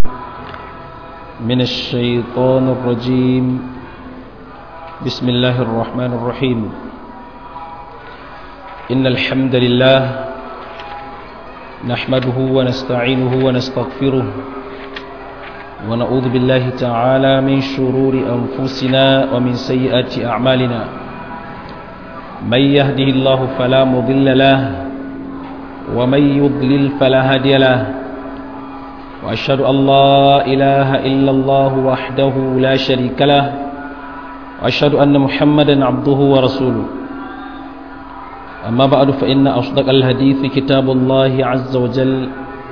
من الشيطان الرجيم بسم الله الرحمن الرحيم إن الحمد لله نحمده ونستعينه ونستغفره ونعوذ بالله تعالى من شرور أنفسنا ومن سيئات أعمالنا من يهده الله فلا مضل له ومن يضلل فلا هادي له وأشهد أن لا إله إلا الله وحده لا شريك له وأشهد أن محمدا عبده ورسوله أما بعد فإن أصدق الحديث كتاب الله عز وجل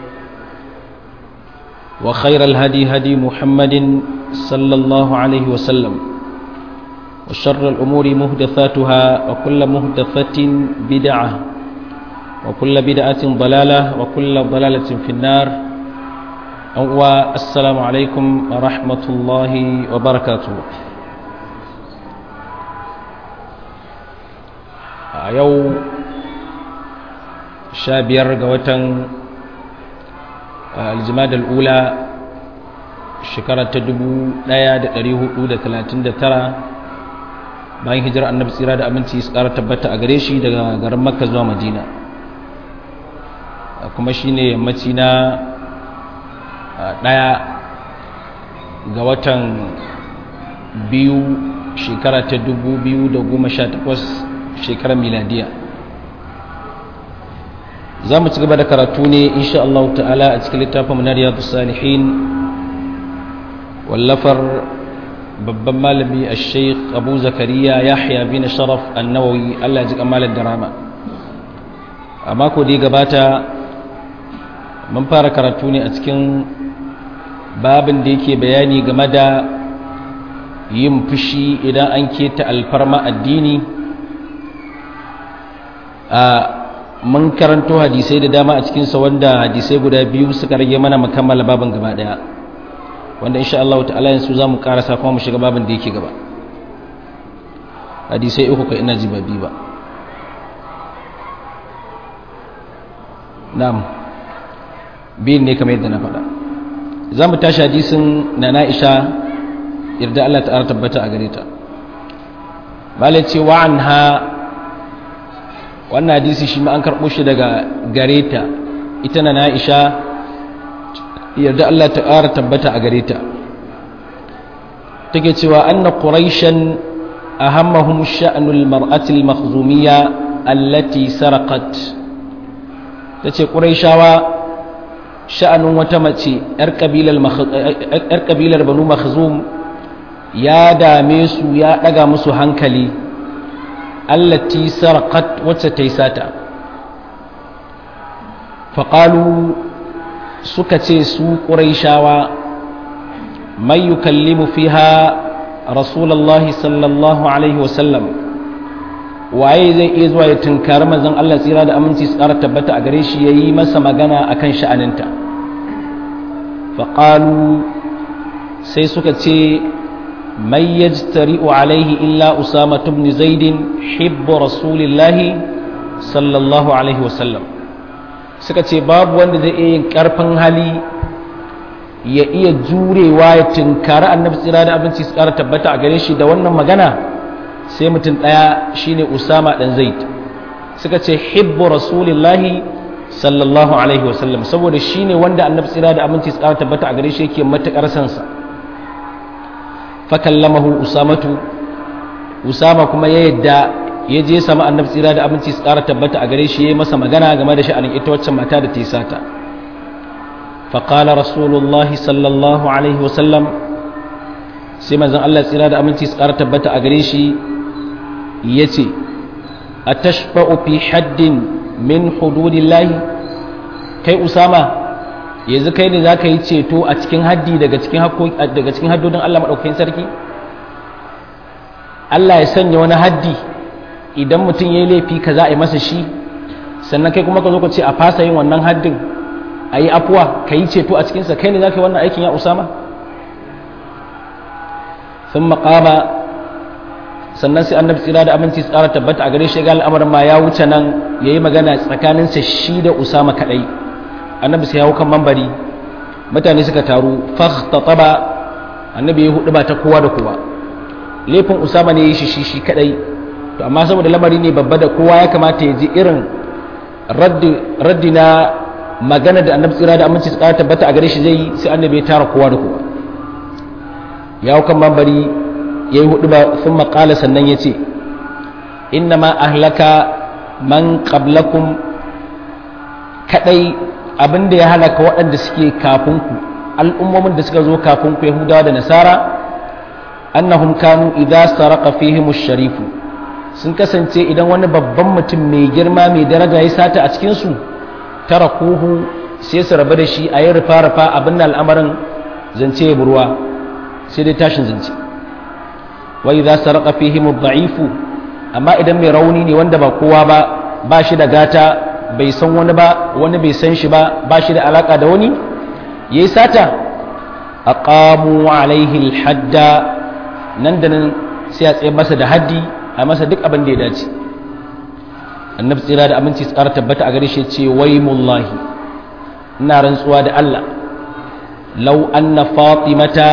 وخير الهدي هدي محمد صلى الله عليه وسلم وشر الأمور مهدثاتها وكل مهدثة بدعة وكل بدعة ضلالة وكل ضلالة في النار السلام عليكم ورحمة الله وبركاته a yau sha biyar ga watan aljimadar ula shekara ta dubu ɗaya da ɗari hudu da talatin da tara bayan hijirar annabi tsira da aminci su ƙara tabbata a gare shi daga garin makka zuwa madina kuma shi ne yammaci na ɗaya ga watan biyu shekara ta dubu biyu da goma sha takwas shekarar miladiya za mu ci gaba da karatu ne insha Allah ta'ala a cikin littafin munariyar salihin wallafar babban malami a sheikh abu zakariya yahya bin sharaf annawawi Allah ya ji kamalar da rama a mako da ya gabata mun fara karatu ne a cikin babin da yake bayani game da yin fushi idan an keta alfarma addini a mun karanto hadisai da dama a cikinsa wanda hadisai guda biyu suka rage mana makammala babin gaba daya wanda insha Allah ta'ala yanzu za mu karasa kuma mu shiga babin da yake gaba hadisai uku ka ina ji ba biyu ba na'am biyun ne kamar yadda na faɗa za mu tashi hadisin na na'isha yarda Allah ta'ala tabbata a gare ta malai ce wa'an ha wannan hadisi shi ma an karɓo shi daga gare ta ita na na'isha yarda Allah ta ƙara tabbata a gare ta take cewa anna quraishan ahammahum sha'nul mar'ati al-makhzumiyya allati sarqat tace quraishawa sha'anun wata mace yar kabilar yar kabilar banu makhzum ya dame su ya daga musu hankali allati sarqat wacce ta yi sata faƙalu suka ce su ƙuraishawa mai yukallimu fiha rasulallah sallallahu alaihi wasallam waye zai iya zuwa ya tunkari manzon Allah tsira da aminci su ƙara tabbata a gare shi ya yi masa magana a kan sha'aninta faƙalu sai suka ce mai yajtari'u alaihi illa usama ibn zaidin hibbu rasulillahi sallallahu alaihi wasallam suka ce babu wanda zai iya yin karfin hali ya iya jurewa ya tunkari annabi tsira da abinci su kara tabbata a gare shi da wannan magana sai mutum ɗaya shine usama ɗan zaid suka ce hibbu rasulillahi sallallahu alaihi wasallam saboda shine wanda annabi tsira da abinci su kara tabbata a gare shi yake matuƙar sansa fakallamahu usamatu usama kuma ya yadda ya je sama annabi tsira da abinci su ƙara tabbata a gare shi ya yi masa magana game da sha'anin ita waccan mata da ta yi sata faƙala rasulullah sallallahu alaihi wasallam sai manzon Allah tsira da aminci su ƙara tabbata a gare shi ya ce a tashba'u fi haddin min hududillahi kai usama yanzu kai ne za ka yi ceto a cikin haddi daga cikin haddodin Allah maɗaukakin sarki Allah ya sanya wani haddi idan mutum ya yi laifi ka za a yi masa shi sannan kai kuma ka zo ka ce a fasa yin wannan haddin a yi afuwa ka yi ceto a cikinsa kai ne za ka yi wannan aikin ya usama sun maƙama sannan sai annabi tsira da aminci tsara tabbata a gare shi ga al'amarin ma ya wuce nan ya yi magana tsakaninsa shi da usama kaɗai annabi sai ya hau kan mambari mutane suka taru fakhtataba annabi ya hudu ba ta kowa da kowa laifin usama ne ya shi shi shi kadai to amma saboda lamari ne babba da kowa ya kamata ya ji irin raddi na magana da annabi tsira da aminci su kara tabbata a gare shi zai sai annabi ya tara kowa da kowa ya hau kan mambari ya yi hudu ba sun maƙala sannan ya ce inna ma ahlaka man qablakum kadai abinda ya halaka waɗanda suke kafin ku al'ummomin da suka zo kafin ku yahudawa da nasara annahum kanu idza saraka fihim sharifu sun kasance idan wani babban mutum mai girma mai daraja ya sata a cikin su tarakuhu sai su rabu da shi a yi rufa rufa abin da al'amarin zance ya burwa sai dai tashin zance wa idza saraka fihim dha'ifu amma idan mai rauni ne wanda ba kowa ba ba shi da gata bai san wani ba wani bai san shi ba ba shi da alaka da wani yayi sata aqamu alaihi alhadda nan da nan sai a tsaye masa da haddi a masa duk abin da ya dace annabi tsira da aminci tsara tabbata a gare shi ce wai mullahi ina rantsuwa da Allah law anna fatimata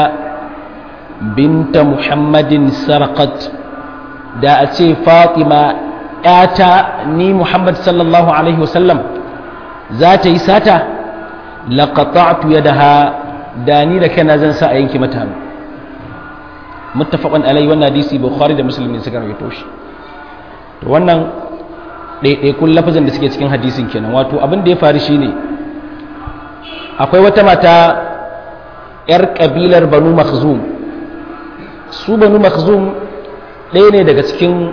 binta muhammadin sarqat da a ce fatima ‘yata ni muhammad sallallahu alaihi wasallam za ta yi sata laƙaƙa'atu ya da ha da ni da kana zan sa a yanki mata hannu muttafaqan alai wannan hadisi bukhari da muslim ne suka rawaito shi to wannan ɗaiɗaikun lafazin da suke cikin hadisin kenan wato abin da ya faru shine akwai wata mata 'yar ƙabilar banu makhzum su banu makhzum ɗaya ne daga cikin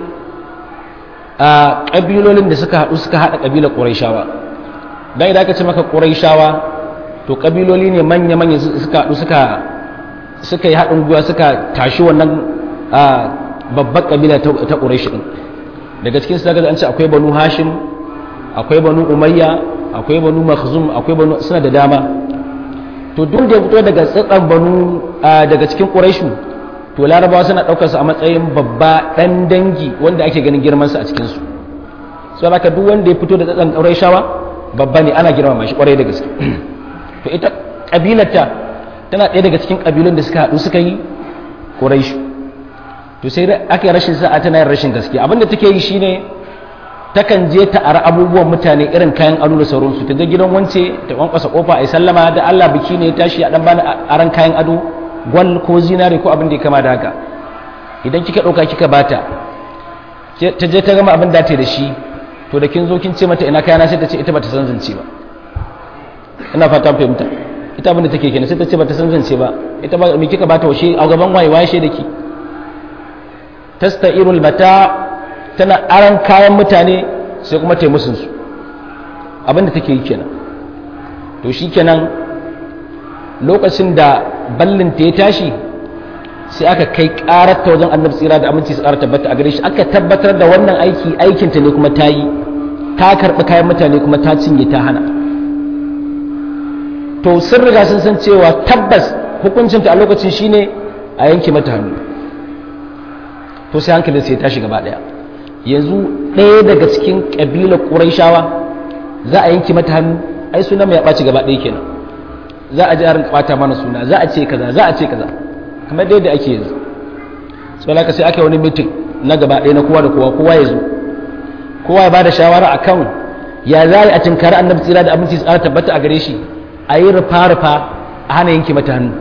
ƙabilolin da suka haɗu suka haɗa ƙabilar ƙuraishawa don idan aka ce maka ƙuraishawa to ƙabiloli ne manya-manya suka haɗu suka yi haɗin gwiwa suka tashi wannan babbar ƙabila ta ƙuraishi ɗin daga cikin su an ce akwai banu hashim akwai banu umayya akwai banu makhzum akwai banu suna da dama to duk da ya fito daga tsatsan banu daga cikin ƙuraishu to larabawa suna ɗaukarsa a matsayin babba ɗan dangi wanda ake ganin girmansa a cikinsu so haka duk wanda ya fito da tsatsan ƙaurai shawa babba ne ana girmama shi ƙwarai da gaske to ita ƙabilarta tana ɗaya daga cikin ƙabilun da suka haɗu suka yi ƙaurai to sai aka yi rashin sa'a tana yin rashin gaske abinda take yi shine takan je ta ara abubuwan mutane irin kayan ado da sauransu ta je gidan wance ta kwankwasa kofa a yi sallama da Allah biki ne ya tashi a dan bani aran kayan ado gwal ko zinare ko abin da ya kama da haka idan kika ɗauka kika bata ta je ta gama abin da ta da shi to da kin zo kin ce mata ina kayana sai ta ce ita bata san zance ba ina fata fahimta ita abin da take kenan sai ta ce bata san zance ba ita ba me kika bata washe a gaban waye waye da ki tasta'irul mata tana aran kayan mutane sai kuma ta yi musun su abin da take yi kenan to shi kenan lokacin da ballinta ya tashi sai aka kai kararta wajen annabi tsira da aminci su ƙara tabbata a gare shi aka tabbatar da wannan aiki aikinta ne kuma ta yi ta karɓi kayan mutane kuma ta cinye ta hana to sun riga sun san cewa tabbas hukuncinta a lokacin shine a yanke mata hannu to sai hankalin sai ya tashi gaba ɗaya yanzu ɗaya daga cikin ƙabilar ƙuraishawa za a yanke mata hannu ai suna mai ya ɓaci gaba ɗaya kenan za a ji a rinka ɓata mana suna za a ce kaza za a ce kaza kamar da yadda ake yanzu sau da sai aka yi wani mitin na gaba ɗaya na kowa da kowa kowa ya zo kowa ya ba da shawara a kan ya za a cinkari annabi tsira da abinci tsara tabbata a gare shi a yi rufa-rufa a hana yanke mata hannu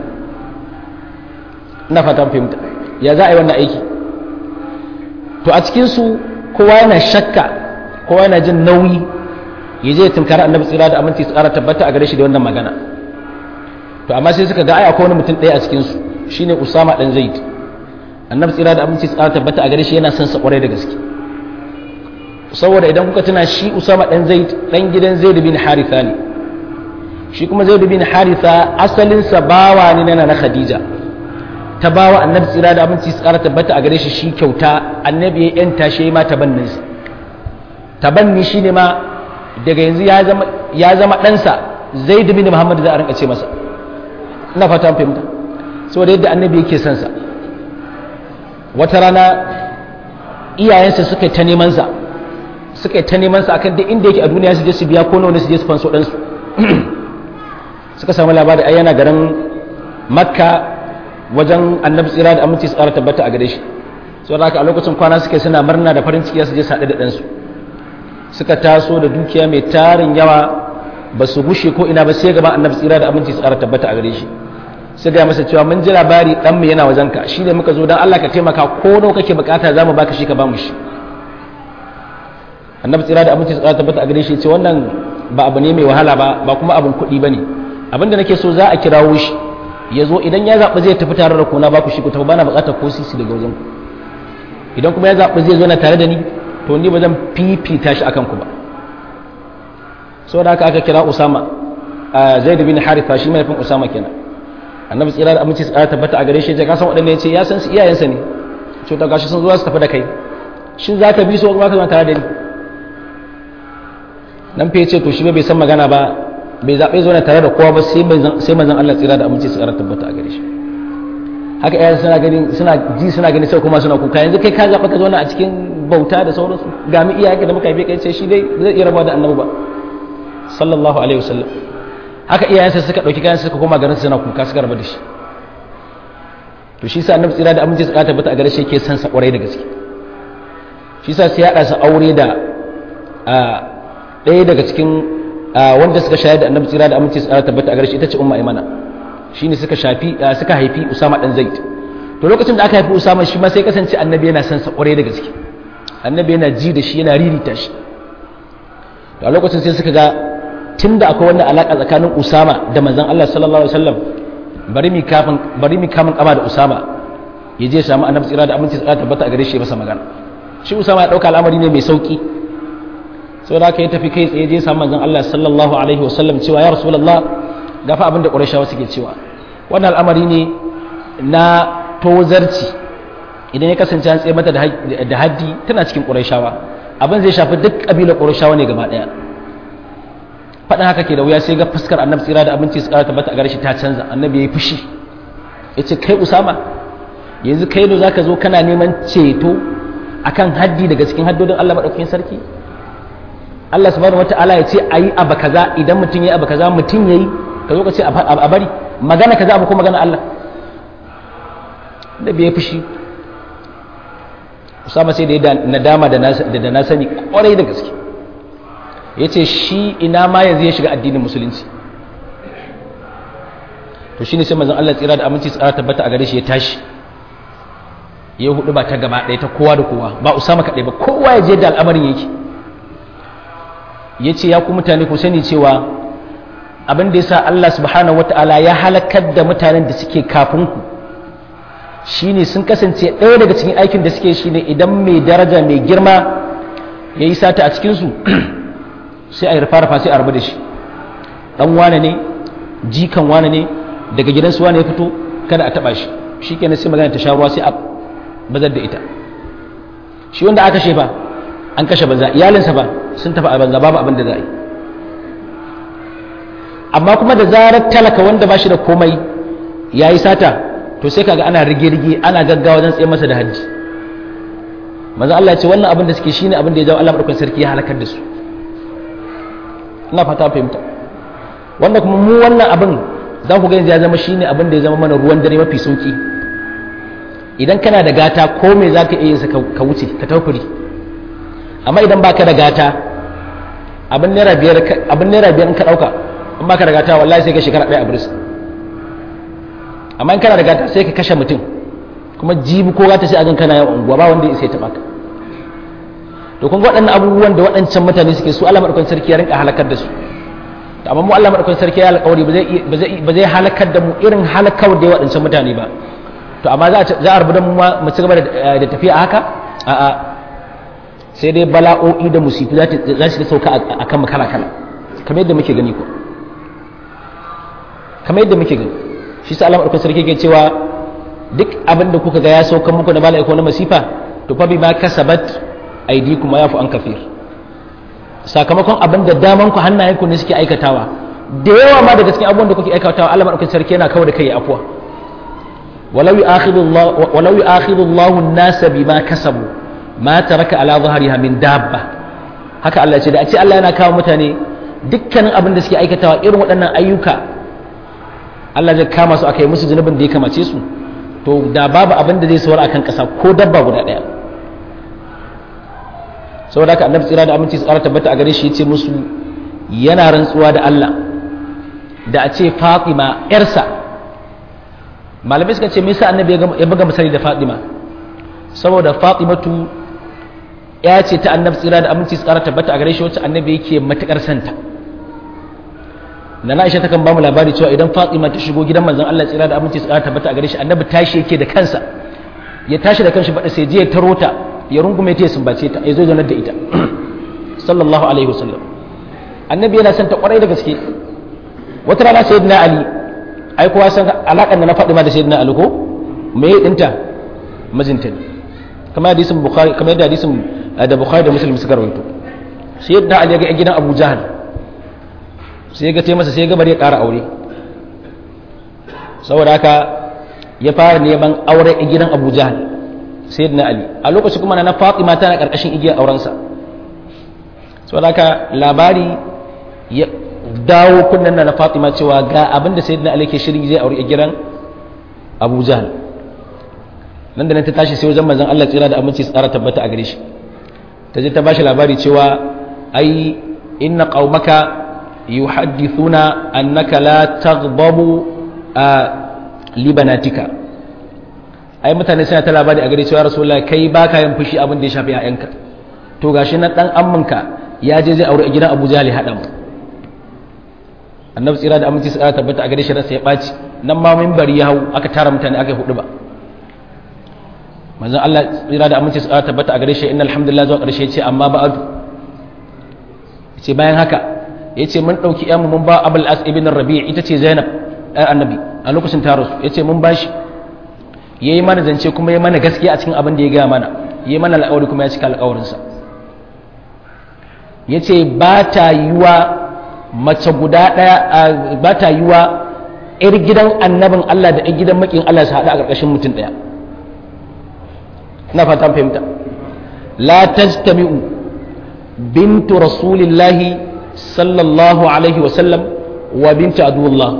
ina fata fahimta ya za a yi wannan aiki to a cikinsu kowa yana shakka kowa yana jin nauyi ya je ya tunkari annabi tsira da aminci tsara tabbata a gare shi da wannan magana to amma sai suka ga ai akwai wani mutum ɗaya a cikinsu shine Usama dan Zaid annabi tsira da abinci tsara tabbata a gare shi yana son sa kwarai da gaske saboda idan kuka tuna shi Usama dan Zaid dan gidan Zaid bin Haritha ne shi kuma Zaid bin Haritha asalin sa bawa ne na na Khadija ta bawa annabi tsira da abinci tsara tabbata a gare shi shi kyauta annabi ya yanta shi ma tabannin sa tabanni shine ma daga yanzu ya zama ya zama ɗansa Zaid bin Muhammad da a rinka ce masa ina fata fahimta saboda yadda annabi yake son sa wata rana iyayensa suka yi ta neman sa suka yi ta neman sa akan duk inda yake a duniya su je su biya ko nawa ne su je su fanso dan su suka samu labari ai yana garin makka wajen annabi tsira da aminci tsara tabbata a gare shi saboda haka a lokacin kwana suke suna murna da farin ciki su je saɗe da ɗansu suka taso da dukiya mai tarin yawa ba su gushe ko ina ba sai gaba annabi tsira da aminci tsara tabbata a gare shi sai ga masa cewa mun ji labari dan mu yana wajenka shi ne muka zo dan Allah ka taimaka ko nawa kake bukata zamu baka shi ka ba mu shi annabi tsira da aminci tsara tabbata a gare shi ce wannan ba abu ne mai wahala ba ba kuma abun kuɗi bane abinda nake so za a kirawo shi ya zo idan ya zaɓi zai tafi tare da ku na ba ku shi ku tafi bana buƙatar ko sisi daga wajen ku idan kuma ya zaɓi zai zo na tare da ni to ni ba zan fifita shi akan ku ba saboda haka aka kira usama zaid bin haritha shi mahaifin usama kenan annabi tsira da aminci tsara tabbata a gare shi ya kasan waɗanda ya ce ya san su iyayensa ne ce ta gashi sun zo su tafi da kai shin za ka bi su kuma ka zama tare da ni nan fa ce to shi bai san magana ba bai zaɓe zo na tare da kowa ba sai manzon Allah tsira da aminci tsara tabbata a gare shi haka iyayen suna gani suna ji suna gani sai kuma suna kuka yanzu kai ka zaɓa ka zauna a cikin bauta da sauransu ga mu iyaye da muka haife kai sai shi dai zai iya rabuwa da annabi ba sallallahu alaihi wasallam haka iyayensa suka ɗauki kayan suka koma garin suna kuka suka rabu da shi to shi sa annabi tsira da aminci tsara tabbata a gare shi yake san sa kwarai da gaske shi sa sai ya haɗa sa aure da ɗaya daga cikin wanda suka shayar da annabi tsira da aminci tsara tabbata a gare shi ita ce umma aimana shine suka shafi suka haifi usama dan zaid to lokacin da aka haifi usama shi ma sai kasance annabi yana san sa kwarai da gaske annabi yana ji da shi yana ririta shi to a lokacin sai suka ga tunda akwai wannan alaka tsakanin usama da manzon Allah sallallahu alaihi wasallam bari mi kafin bari mi kamun kama da usama ya je samu annabi tsira da aminci tsara tabbata a gare shi masa magana shi usama ya dauka al'amari ne mai sauki saboda haka ya tafi kai tsaye je samu manzon Allah sallallahu alaihi wasallam cewa ya rasulullah gafa abin da qurayshawa suke cewa wannan al'amari ne na tozarci idan ya kasance an tsaye mata da haddi tana cikin qurayshawa abin zai shafi duk kabilar qurayshawa ne gaba daya faɗin haka ke da wuya sai ga fuskar annabi tsira da abinci su ƙara tabbata a gare shi ta canza annabi ya yi fushi ya ce kai usama yanzu kai ne zaka zo kana neman ceto akan haddi daga cikin haddodin Allah maɗaukakin sarki Allah subhanahu wata'ala ya ce ayi abu kaza idan mutum yayi abu kaza mutum yayi ka zo ka ce a bari magana kaza abu ko magana Allah da bai fushi Usama sai da ya nadama da na sani kwarai da gaske ya ce shi ina ma yanzu ya shiga addinin musulunci to shi ne sai mazan Allah tsira da aminci tsara tabbata a gare shi ya tashi ya hudu ba ta gaba ɗaya ta kowa da kowa ba usama kaɗai ba kowa ya je da al'amarin yake ya ce ya ku mutane ku sani cewa abin da ya sa Allah subhanahu wa ta'ala ya halakar da mutanen da suke kafin ku shine sun kasance ɗaya daga cikin aikin da suke shine idan mai daraja mai girma ya yi sata a cikinsu sai a yi rufa-rufa sai a rabu da shi ɗan wane ne jikan wane ne daga gidansu wane ya fito kada a taɓa shi shi kenan sai magana ta sha ruwa sai a bazar da ita shi wanda aka shefa an kashe banza iyalinsa ba sun tafi a banza babu abin da za a yi amma kuma da zarar talaka wanda ba shi da komai ya yi sata to sai kaga ana rige-rige ana gaggawa wajen tsaye masa da hajji maza Allah ya ce wannan abin da suke shine abin da ya jawo Allah madaukakin sarki ya halakar da su ina fata fahimta wanda kuma mu wannan abin za ku gani ya zama shine abin da ya zama mana ruwan dare mafi sauki idan kana da gata ko me za ka iya yinsa ka wuce ka taukuri amma idan baka da gata abin naira biyar abin naira biyar in ka dauka in baka da gata wallahi sai ka shekara ɗaya a biris amma in kana da gata sai ka kashe mutum kuma jibi ko gata sai a gan kana yawan unguwa ba wanda ya isa ya taɓa ka to kun ga waɗannan abubuwan da waɗancan mutane suke su Allah madaukakin sarki ya rinka halakar da su amma mu Allah madaukakin sarki ya alƙawari ba zai ba zai halakar da mu irin halakar da waɗancan mutane ba to amma za a rubu da mu mu ci gaba da tafiya a haka a'a sai dai bala'o'i da musifu za su sauka a kan kala kala kamar yadda muke gani ko kamar yadda muke gani shi sa Allah madaukakin sarki ke cewa duk abin da kuka ga ya sauka muku na bala'i ko na masifa to fa bima kasabat aydikum wa yafu an kafir sakamakon abin da daman ku hannayen ku ne suke aikatawa da yawa ma daga cikin abubuwan da kuke aikatawa Allah madaukakin sarki yana kawo da kai ya afwa walau yu'akhidhu Allah walau yu'akhidhu Allah an-nasa bima kasabu ma taraka ala dhahriha min dabba haka Allah ce da a ce Allah yana kawo mutane dukkanin abin da suke aikatawa irin waɗannan ayyuka Allah zai kama su aka yi musu zunubin da ya kamace su to da babu abin da zai sawar akan ƙasa ko dabba guda ɗaya saboda haka annabi tsira da aminci su ƙara tabbata a gare shi ya ce musu yana rantsuwa da Allah da a ce Fatima ‘yarsa malamai suka ce me yasa annabi ya buga misali da Fatima saboda Fatimatu ya ce ta annabi tsira da aminci su ƙara tabbata a gare shi wacce annabi yake matuƙar santa na Aisha takan ba mu labari cewa idan Fatima ta shigo gidan manzon Allah tsira da aminci su ƙara tabbata a gare shi annabi tashi yake da kansa ya tashi da kanshi bada sai je ya taro ta ya rungume ta ya sumbace ta ya zo zanar da ita sallallahu alaihi wasallam annabi yana son ta kwarai da gaske wata rana sayyidina ali ai kowa san alakan da na faɗi ma da sayyidina ali ko me ya dinta mijinta ne kamar hadisin bukhari kamar yadda hadisin da bukhari da muslim suka rawaito sayyidina ali ya ga gidan abu jahal sai ya ga tai masa sai ya ga bari ya ƙara aure saboda haka ya fara neman aure a gidan abu jahal sayyidina ali a lokacin kuma na fatima tana karkashin igiyar aurensa saboda haka labari ya dawo kunnen na fatima cewa ga abin da sayyidina ali ke shirin zai aure a gidan abu jahal nan da nan ta tashi sai wajen manzon Allah tsira da aminci tsara tabbata a gare shi ta je ta bashi labari cewa ai inna qaumaka yuhaddithuna annaka la taghdabu a libanatika ai mutane suna ta labari a gare cewa rasulullahi kai baka yin fushi abin da ya shafi ƴaƴanka to gashi na dan amminka ya je zai aure a gidan Abu Jahl ya hada mu annabi tsira da aminci tsara tabbata a gare shi ransa ya baci nan ma minbari ya hau aka tara mutane aka yi hudu ba manzon Allah tsira da aminci tsara tabbata a gare shi innal hamdulillah zuwa karshe ya ce amma ba'adu yace bayan haka yace mun dauki ƴanmu mun ba Abul As ibn Rabi' ita ce Zainab ɗan annabi a lokacin ta rasu yace mun bashi yayi mana zance kuma yayi mana gaskiya a cikin abin da ya gaya mana yayi mana alƙawari kuma ya cika alƙawarinsa yace ba ta yiwa mace guda ɗaya ba ta yiwa ƴar gidan annabin Allah da ƴar gidan makin Allah su haɗu a ƙarƙashin mutum ɗaya ina fata fahimta la tajtami'u bintu rasulillahi sallallahu alaihi wa sallam wa bintu aduwallah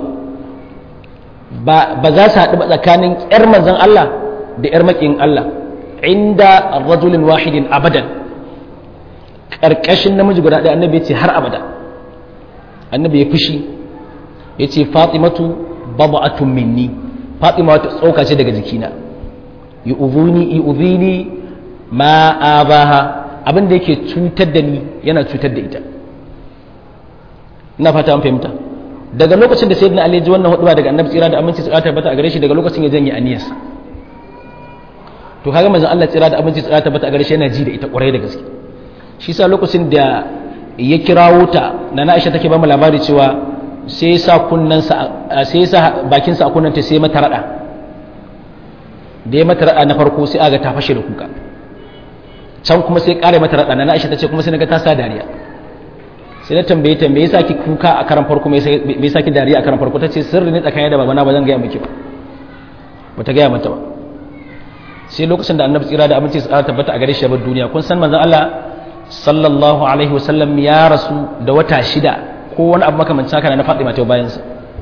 ba za su haɗu ba tsakanin ƴar manzon Allah da ƴar makin Allah inda rajulin wahidin abadan ƙarƙashin namiji guda ɗaya annabi ya ce har abada annabi ya fushi ya ce fatimatu baba'atun minni fatima wata tsoka ce daga jikina yi uzuni yi uzini ma abaha abin da yake cutar da ni yana cutar da ita ina fata an fahimta daga lokacin da sayyidina ali ji wannan huduba daga annabi tsira da aminci tsira tabbata a gare shi daga lokacin ya janye aniyarsa to kaga manzon Allah tsira da aminci tsira tabbata a gare shi yana ji da ita ƙwarai da gaske shi sa lokacin da ya kirawo ta na Aisha take ba mu labari cewa sai sa kunnansa sai sa bakinsa a kunnanta sai mata rada da ya mata rada na farko sai aga ta fashe da kuka can kuma sai kare mata rada na Aisha tace kuma sai naga ta sa dariya sai na tambaye ta me yasa ki kuka a karan farko me yasa ki dariya a karan farko tace sirri ne tsakanin da babana ba zan ga miki ba bata ga mata ba sai lokacin da annabi tsira da aminci tsara tabbata a gare shi bar duniya kun san manzon Allah sallallahu alaihi wasallam ya rasu da wata shida ko wani abu makamancin haka na Fatima ta bayan sa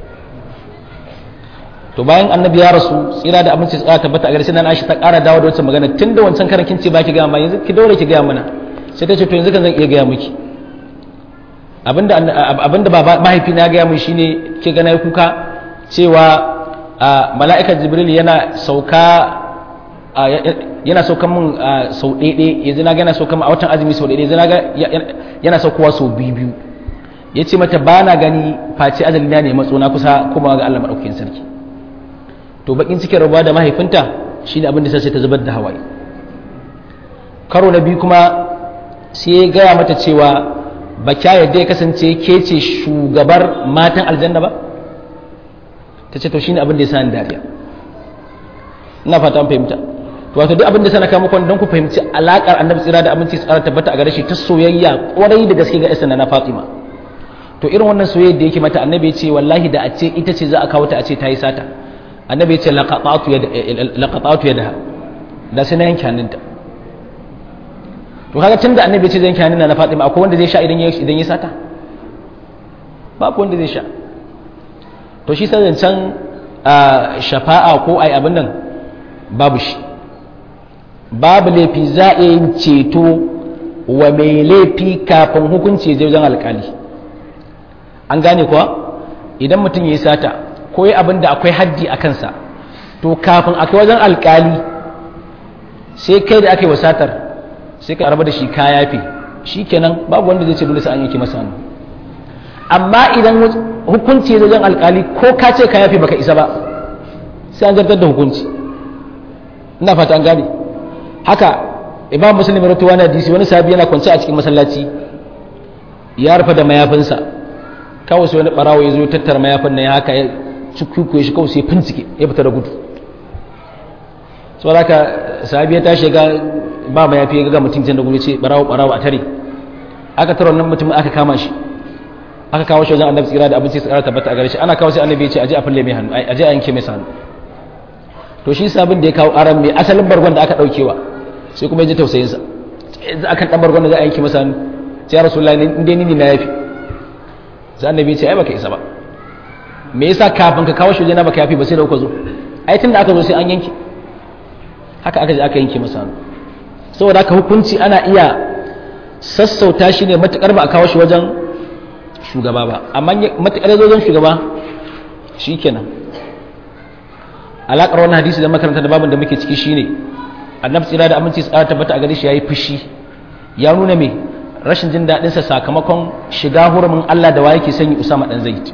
to bayan annabi ya rasu tsira da aminci tsara tabbata a gare shi nan Aisha ta ƙara dawo da wancan magana tun da wancan karan kin ce baki ga amma yanzu ki daure ki ga mana sai ta ce to yanzu kan zan iya ga miki abinda abinda baba mahaifina ya ga mun shine ke ga nayi kuka cewa mala'ikar jibril yana sauka yana saukan mun sau ɗaiɗe yanzu na ga yana saukan a watan azumi sau ɗaiɗe yanzu na ga yana saukowa sau biyu biyu ya ce mata ba na gani face azali na ne matso na kusa kuma ga Allah maɗaukakin sarki to bakin cikin rabuwa da mahaifinta shi ne abin da sai ta zubar da hawaye karo na biyu kuma sai ya gaya mata cewa ba kya yadda ya kasance ke ce shugabar matan aljanna ba ta ce to shi ne abin da ya sa ni dariya ina fata an fahimta to wato duk abin da sana kama kwan don ku fahimci alakar annabi tsira da aminci tsara tabbata a gare shi ta soyayya kwarai da gaske ga isna na Fatima to irin wannan soyayya da yake mata annabi ya ce wallahi da a ce ita ce za a kawo ta a ce ta yi sata annabi ya ce laqatatu yada laqatatu yadaha da sai na yanke hannunta to kaga tunda annabi ya ce zai yanke hannun na Fatima akwai wanda zai sha idan ya idan ya sata babu wanda zai sha to shi sai zancen shafa'a ko ai abin nan babu shi babu laifi za a yin ceto wa mai laifi kafin hukunci je wajen alkali an gane kuwa idan mutum ya yi sata ko yi abin da akwai haddi a kansa to kafin a kai wajen alkali sai kai da aka yi wasatar sai ka raba da shi ka yafe shi kenan babu wanda zai ce dole sai an yanke masa hannu amma idan hukunci ya wajen alkali ko ka ce ka yafe baka isa ba sai an zartar da hukunci ina fata an gane haka imam muslim ya rawaito wani hadisi wani sahabi yana kwance a cikin masallaci ya rufe da mayafinsa kawai sai wani barawo ya zo ya tattara mayafin nan ya haka ya cikuku shi kawai sai fincike ya fita da gudu saboda haka sahabi ya tashi ga ba mayafi ya ga mutum can da gudu ce barawo barawo a tare aka tara wannan mutum aka kama shi aka kawo shi wajen annabi tsira da abinci tsira tabbata a gare shi ana kawo sai annabi ya ce aje a falle mai hannu aje a yanke mai hannu to shi sabin da ya kawo aran mai asalin bargon da aka daukewa sai kuma ya ji tausayin sa yanzu akan dan bargon da za a yanke masa hannu sai ya rasulullahi in dai ni ne na yafi sai annabi ya ce ai baka isa ba me yasa kafin ka kawo shi wajen baka yafi ba sai da kuka zo ai tunda aka zo sai an yanke haka aka je aka yanke masa hannu saboda haka hukunci ana iya sassauta shi ne matukar ba a kawo shi wajen shugaba ba amma matukar zo wajen shugaba shikenan alaƙar wannan hadisi da makaranta da babin da muke ciki shine annabi tsira da aminci tsara tabbata a gare shi yayi fushi ya nuna me rashin jin daɗin sa sakamakon shiga hurumin Allah da waye ke sanyi Usama dan Zaid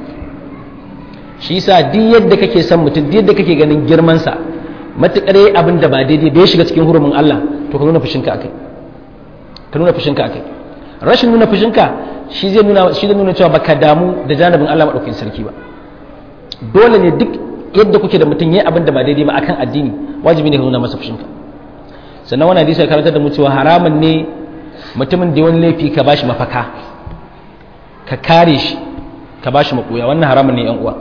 shi yasa duk yadda kake son mutum duk yadda kake ganin girman sa matukar yayi abin da ba daidai da ya shiga cikin hurumin Allah to ka nuna fushinka akai ka nuna fushinka akai rashin nuna fushinka shi zai nuna shi zai nuna cewa baka damu da janibin Allah madaukakin sarki ba dole ne duk yadda kuke da mutum yayi abin da ba daidai ba akan addini wajibi ne ka nuna masa fushinka sannan wannan hadisi ya karanta da mu cewa haramun ne mutumin da wani laifi ka bashi mafaka ka kare shi ka bashi makoya wannan haramun ne yan uwa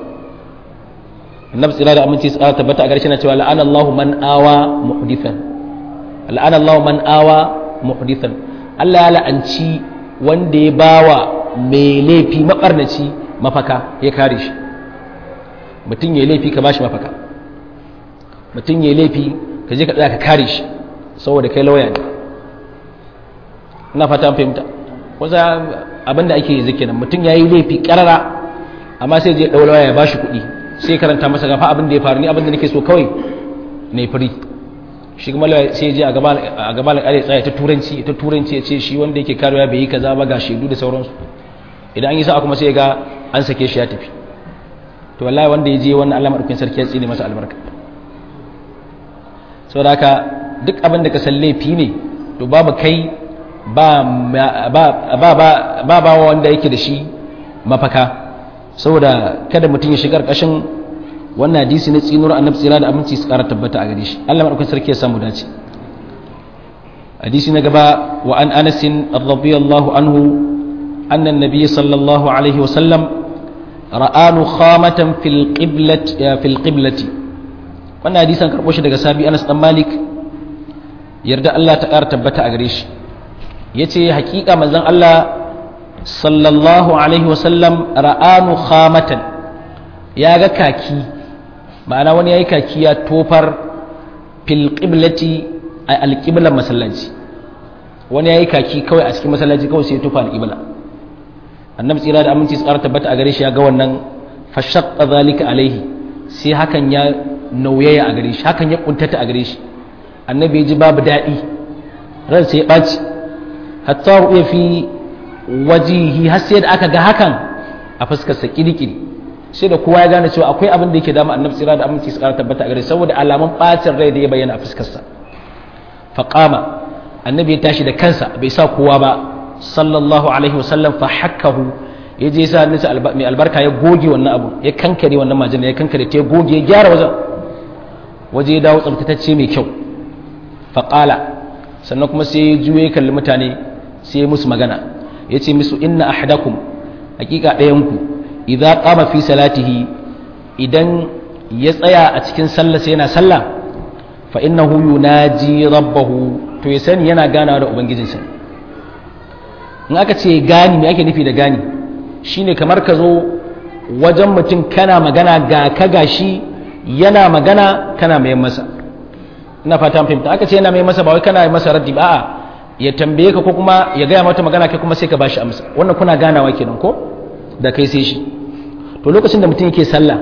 annabi tsira da aminci tsara tabbata a garshe na cewa la'ana Allahu man awa muhdithan la'ana Allahu man awa muhdithan Allah ya la'anci wanda ya bawa mai laifi mabarnaci mafaka ya kare shi mutum ya laifi ka bashi mafaka mutum ya laifi ka je ka tsaya ka kare shi saboda kai lauya ne ina fata an fahimta wasa abinda ake yi zikinan mutum ya yi laifi karara amma sai je ɗau lauya ya bashi kuɗi sai karanta masa gafa abin da ya faru ni abin da nake so kawai ne firi shi kuma sai je a gaban alƙali tsaya ta turanci ta turanci ya ce shi wanda yake karewa bai yi kaza ba ga shaidu da sauransu idan an yi sa'a kuma sai ga an sake shi ya tafi to wallahi wanda ya je wannan Allah madaukakin sarki ya tsine masa albarka saboda haka duk abin da ka san laifi ne to babu kai ba ba ba ba ba wanda yake da shi mafaka saboda kada mutum ya shiga ƙarƙashin wannan hadisi na tsinuwar annabi tsira da aminci su ƙara tabbata a gare shi Allah madaukakin sarki ya samu dace hadisi na gaba wa an anas radiyallahu anhu anna an-nabiy sallallahu alaihi wa sallam ra'a nukhamatan fil qiblati fil qiblati wannan hadisan karbo shi daga sabi Anas dan Malik yarda Allah ta ƙara tabbata a gare shi yace hakika manzon Allah sallallahu alaihi wasallam ra'anu khamatan ya ga kaki ma'ana wani yayi kaki ya tofar fil qiblati a alqiblan masallaci wani yayi kaki kawai a cikin masallaci kawai sai ya tofa alqibla annabi tsira da aminci tsara tabbata a gare shi ya ga wannan fashaqqa zalika alaihi sai hakan ya nauyaya a gare shi hakan ya kuntata a gare shi annabi ya ji babu daɗi ran sai ya ɓaci hatta ru'ya fi wajihi har sai da aka ga hakan a fuskarsa kirikiri sai da kowa ya gane cewa akwai abin da yake dama annabi tsira da aminci su kara tabbata a gare saboda alamun bacin rai da ya bayyana a fuskarsa faqama annabi ya tashi da kansa bai sa kowa ba sallallahu alaihi wasallam fa hakkahu ya je sa hannunsa mai albarka ya goge wannan abu ya kankare wannan majina ya kankare ta ya goge ya gyara wajen waje ya dawo tsabtatacce mai kyau faqala sannan kuma sai ya juye kalli mutane sai ya musu magana ya ce musu inna ahadakum hakika ɗayanku idza qama fi salatihi idan ya tsaya a cikin sallah sai yana sallah fa innahu yunaji rabbahu to ya sani yana ganawa da ubangijinsa in aka ce gani me ake nufi da gani shine kamar ka zo wajen mutum kana magana ga ka gashi yana magana kana mai masa ina fata fahimta aka ce yana mai masa ba wai kana masa raddi ba a'a ya tambaye ka ko kuma ya gaya mata magana kai kuma sai ka bashi amsa wannan kuna ganawa kenan ko da kai sai shi to lokacin da mutum yake sallah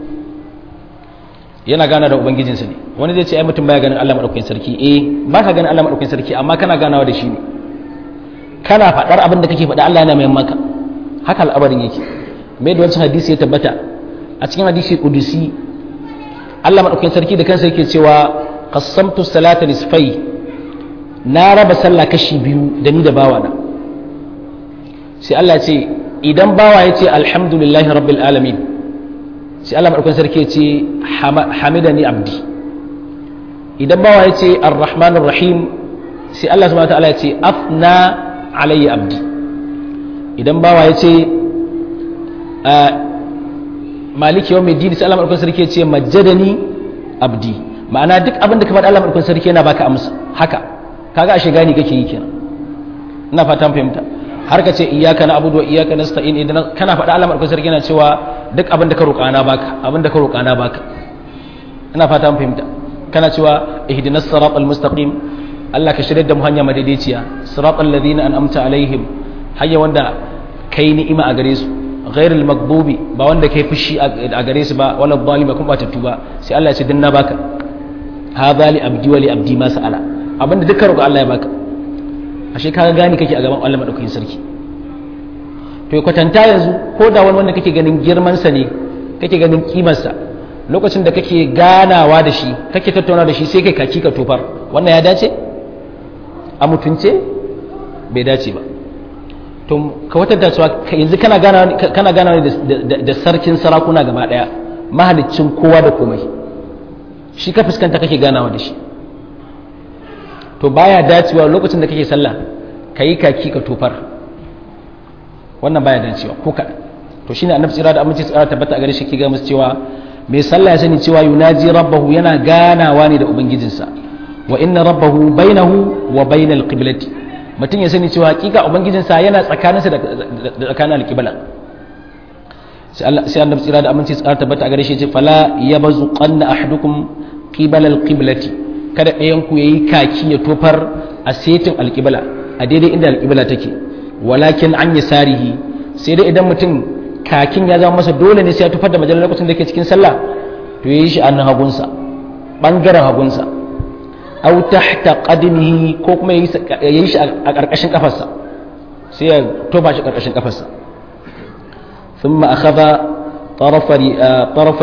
yana gana da ubangijinsa ne wani zai ce ai mutum baya ganin Allah madaukakin sarki eh ba ka ganin Allah madaukakin sarki amma kana ganawa da shi ne kana faɗar abin da kake faɗa Allah yana mai maka haka al'amarin yake mai da wancan hadisi ya tabbata a cikin hadisi kudusi Allah madaukakin sarki da kansa yake cewa qassamtu salata nisfai na raba sallah kashi biyu da ni da bawa na sai Allah ce idan bawa ya ce alhamdulillahi rabbil alamin sai Allah madaukakin sarki ya ce hamidani abdi idan bawa ya ce arrahmanir rahim sai Allah subhanahu wa ta'ala ya ce afna alayya abdi idan bawa ya ce maliki yau mai dini sai Allah maɗaukar sarki ya ce majjadani abdi ma'ana duk abin da ka faɗa Allah maɗaukar sarki yana baka amsa haka kaga ashe gani kake yi kenan ina fatan fahimta har ka ce iyyaka na'budu wa iyyaka nasta'in idan kana faɗa Allah maɗaukar sarki yana cewa duk abin da ka roƙa na baka abin da ka roƙa na baka ina fatan fahimta kana cewa ihdinas siratal mustaqim Allah ka shirya da mu hanya madaidaiciya siratal ladina an'amta alaihim hanya wanda kai ni'ima a gare su ghairul maghdubi ba wanda kai fushi a gare su ba wala zalima kuma ba tattu ba sai Allah ya ce dinna baka hadha li abdi wa li abdi ma sa'ala abinda dukkan roƙo Allah ya baka ashe kaga gani kake a gaban Allah madaukakin sarki to kwatanta yanzu ko da wani wanda kake ganin girman sa ne kake ganin kimar sa lokacin da kake ganawa da shi kake tattauna da shi sai kai kaki ka tofar wannan ya dace a mutunce bai dace ba to ka watanta cewa yanzu kana gana kana gana da sarkin sarakuna gaba daya mahaliccin kowa da komai shi ka fuskanta kake ganawa da shi to baya dacewa lokacin da kake sallah kayi kaki ka tofar wannan baya dacewa ko kaɗan to shine annabi tsira da aminci tsara tabbata a gare shi ke ga musu cewa mai sallah ya sani cewa yunaji rabbahu yana ganawa ne da ubangijinsa wa inna rabbahu bainahu wa bainal qiblati mutum ya sani cewa hakika ubangijinsa yana tsakaninsa da tsakanin alqibla sai annabi tsira da aminci tsara tabbata a gare shi ce fala yabazu qanna ahadukum qibala alqiblati kada ɗayan ku yayi kaki ya tofar a setin alqibla a daidai inda alqibla take walakin an yasarihi sai dai idan mutum kakin ya zama masa dole ne sai ya tufar da majalar lokacin da ke cikin sallah to yayi shi annan hagunsa bangaren hagunsa aw tahta qadmihi ko kuma yayi shi a karkashin kafarsa sai ya toba shi karkashin kafarsa thumma akhadha طرف طرف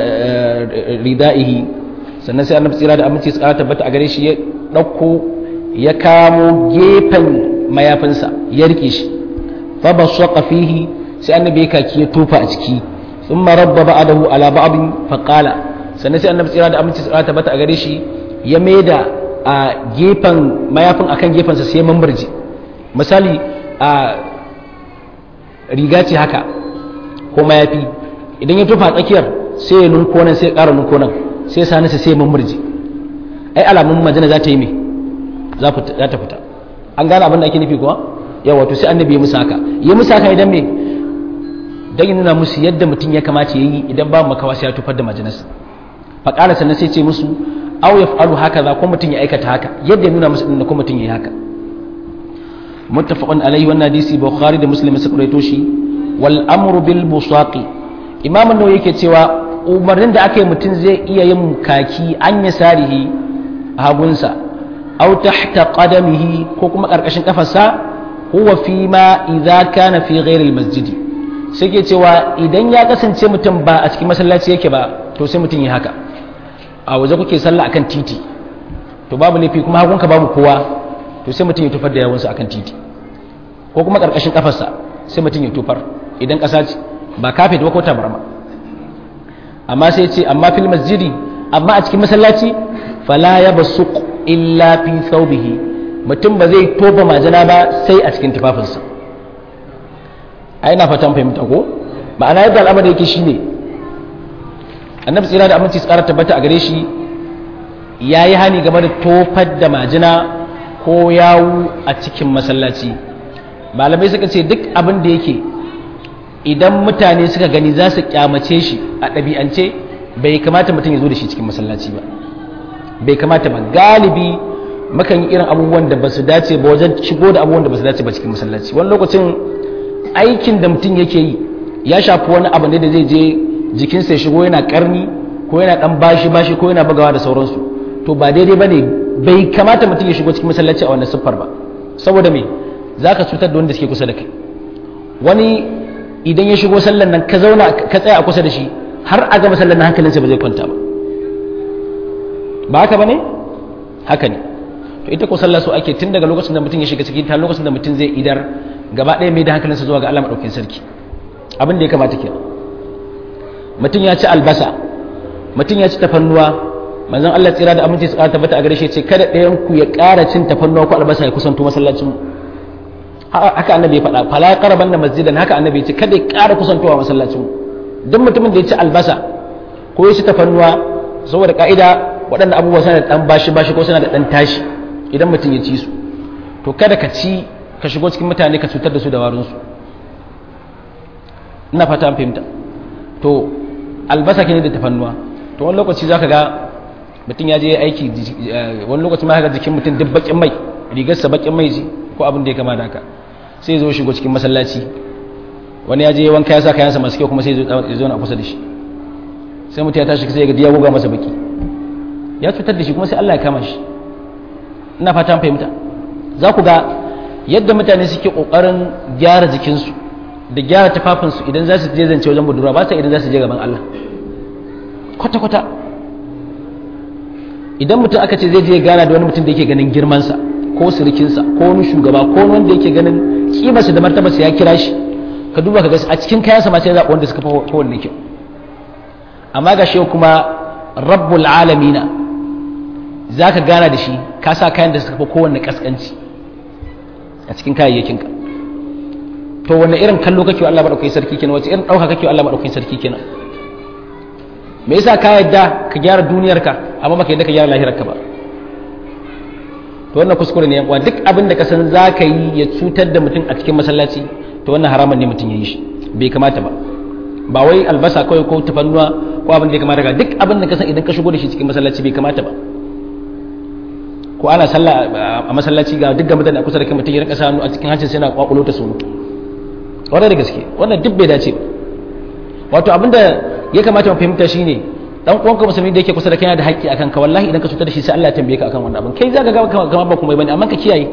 ردائه sannan sai annabi tsira da aminci su tabbata a gare shi ya dauko ya kamo gefen mayafinsa ya rike shi fa bashaqa fihi sai annabi ya kaki ya tofa a ciki thumma rabba ba'dahu ala ba'din fa qala sannan sai annabi tsira da aminci su tabbata a gare shi ya maida a gefen mayafin akan gefensa sai mambarji misali a riga ce haka ko mayafi idan ya tufa tsakiyar sai ya nunko nan sai ya ƙara nunko nan sai sa nasa sai mambarji ai alamun majina za ta yi me za ta fita an gane abin da ake nufi kuwa yawa to sai annabi ya musu haka ya musu haka idan me dan nuna musu yadda mutum ya kamata ya yi idan ba makawa sai ya tufar da majinarsa faƙala sannan sai ce musu aw yaf'alu hakaza ko mutum ya aikata haka yadda ya nuna musu din ko mutum ya yi haka muttafaqun alaihi wannan hadisi bukhari da muslim suka rawaito shi wal amru bil busaqi imam an yake cewa umarnin da aka yi mutum zai iya yin kaki an ya sarihi a hagunsa aw tahta qadamihi ko kuma karkashin kafarsa huwa fi ma idza kana fi ghairi al masjidi sai ke cewa idan ya kasance mutum ba a cikin masallaci yake ba to sai mutum yi haka a waje kuke sallah akan titi to babu laifi kuma hagunka babu kowa to sai mutum ya tufar da yawunsa akan titi ko kuma karkashin kafarsa sai mutum ya tufar idan kasa ce ba kafet ba ko tabarma amma sai ce amma fil masjidi amma a cikin masallaci fala ya basuq illa fi thawbihi mutum ba zai toba majana ba sai a cikin tufafinsa ai na fatan fahimta ko ma'ana yadda al'amari yake shine annabi tsira da aminci tsara tabbata a gare shi ya yi hani game da tofar da majina ko yawu a cikin masallaci malamai suka ce duk abin da yake idan mutane suka gani za su kyamace shi a ɗabi'ance bai kamata mutum ya zo da shi cikin masallaci ba bai kamata ba galibi makan yi irin abubuwan da ba su dace ba wajen shigo da abubuwan da ba su dace ba cikin masallaci wani lokacin aikin da mutum yake yi ya shafi wani abu ne da zai je jikinsa ya shigo yana karni ko yana dan bashi bashi ko yana bugawa da sauransu to ba daidai ba ne bai kamata mutum ya shigo cikin masallaci a wannan siffar ba saboda me za ka cutar da wanda suke kusa da kai wani idan ya shigo sallan nan ka zauna ka tsaya a kusa da shi har a ga masallan nan hankalinsa ba zai kwanta ba ba haka ba ne haka ne to ita ko sallah so ake tun daga lokacin da mutum ya shiga ciki ta lokacin da mutum zai idar gaba ɗaya mai da hankalinsa zuwa ga Allah maɗaukin sarki abin da ya kamata kenan mutum ya ci albasa mutum ya ci tafannuwa manzon Allah tsira da aminci su ƙara tabbata a gare shi ce kada ɗayan ku ya ƙara cin tafannuwa ko albasa ya kusanto masallacin haka annabi ya faɗa fala qaraban da masjidan haka annabi ya ce kada ya ƙara kusantowa masallacin duk mutumin da ya ci albasa ko ya ci tafannuwa saboda ka'ida waɗanda abubuwa suna da ɗan bashi bashi ko suna da ɗan tashi idan mutum ya ci su to kada ka ci ka shigo cikin mutane ka cutar da su da warinsu ina fata an fahimta to albasa ke ne da tafannuwa to wani lokaci za ka ga mutum ya je aiki wani lokaci ma ga jikin mutum duk bakin mai rigarsa bakin mai ji ko abin da ya kama da haka sai ya zo shigo cikin masallaci wani ya je wanka ya sa kayansa masu kyau kuma sai ya zo na kusa da shi sai mutum ya tashi sai ya ga ya goga masa baki ya cutar da shi kuma sai Allah ya kama shi ina fata an fahimta za ku ga yadda mutane suke kokarin gyara jikinsu da gyara tufafinsu idan za su je zance wajen budurwa ba sa idan za su je gaban Allah kwata-kwata idan mutum aka ce zai je gana da wani mutum da yake ganin girmansa ko sirikinsa ko wani shugaba ko wani wanda yake ganin kimarsa da martabarsa ya kira shi ka duba ka ga a cikin kayansa ma sai zaɓi wanda suka fi kowanne kyau amma ga shi kuma rabbul alamina za ka gana da shi ka sa kayan da suka fi kowanne kaskanci a cikin kayayyakinka to wanne irin kallo kake wa Allah madaukakin sarki kenan wace irin dauka kake wa Allah madaukakin sarki kenan me yasa ka yadda ka gyara duniyarka amma baka yadda ka gyara lahirarka ba to wannan kuskure ne yan uwa duk abin da ka san za ka yi ya cutar da mutum a cikin masallaci to wannan haramun ne mutum ya yi shi bai kamata ba ba wai albasa kawai ko tafannuwa ko abin da ya kamata ga duk abin da ka san idan ka shigo da shi cikin masallaci bai kamata ba ko ana sallah a masallaci ga duk ga mutane a kusa da kai mutum ya rinka sanu a cikin hancin sai na kwakulo ta sunu wannan da gaske wannan duk bai dace ba wato abinda ya kamata mu fahimta shine dan uwanka musulmi da yake kusa da kai yana da haƙƙi akan ka wallahi idan ka cutar da shi sai Allah ya tambaye ka akan wannan abin kai zaka ga kamar ba kuma bane amma ka kiyaye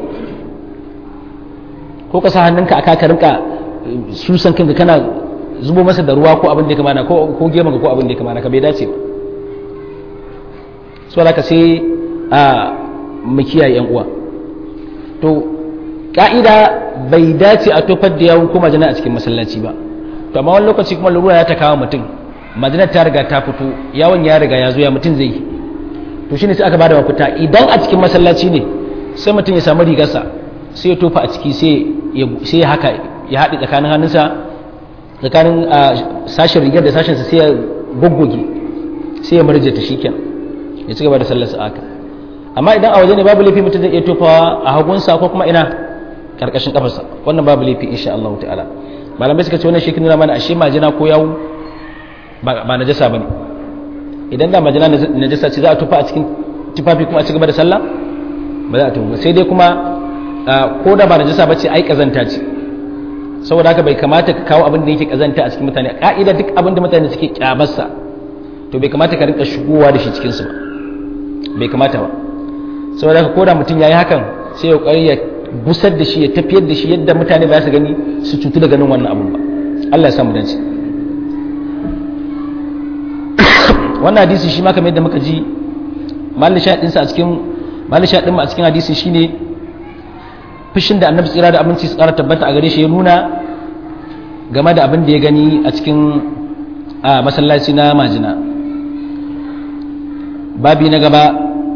ko ka sa hannunka aka ka rinka susan kanka kana zubo masa da ruwa ko abin da ya kamata ko ko gema ko abin da ya kamata ka bai dace ba so ka sai a mu kiyaye yan uwa to ka'ida bai dace a tofar da yawon ko majina a cikin masallaci ba to amma wani lokaci kuma lura ya ta kawo mutum majinar ta riga ta fito yawon ya riga ya zo ya mutum zai yi to shine sai aka bada mafita idan a cikin masallaci ne sai mutum ya samu rigarsa sai ya tofa a ciki sai ya haka ya haɗe tsakanin hannunsa tsakanin sashen rigar da sashensa sai ya goggoge sai ya marje ta shi ya ci gaba da sallarsa aka amma idan a waje ne babu laifi mutum zai iya tofawa a hagunsa ko kuma ina karkashin kafarsa wannan babu laifi insha Allah ta'ala malamai suka ce wannan shi nuna mana ashe majina ko yawu ba najasa bane idan da majina najasa ce za a tufa a cikin tufafi kuma a ci gaba da sallah ba za a tufa sai dai kuma ko da ba najasa bace ai kazanta ce saboda haka bai kamata ka kawo abin da yake kazanta a cikin mutane ka'ida duk abin da mutane suke kyamarsa to bai kamata ka rinka shigowa da shi cikin su ba bai kamata ba saboda haka ko da mutum yayi hakan sai ya kokari ya busar da shi ya tafiyar da shi yadda mutane ba su gani su cutu da ganin wannan abun ba Allah ya samu dace wannan hadisi shi ma kamar yadda muka ji malin shaɗin sa a cikin malin shaɗin mu a cikin hadisi shine fushin da annabi tsira da abinci su tsara tabbata a gare shi ya nuna game da abin da ya gani a cikin a masallaci na majina babi na gaba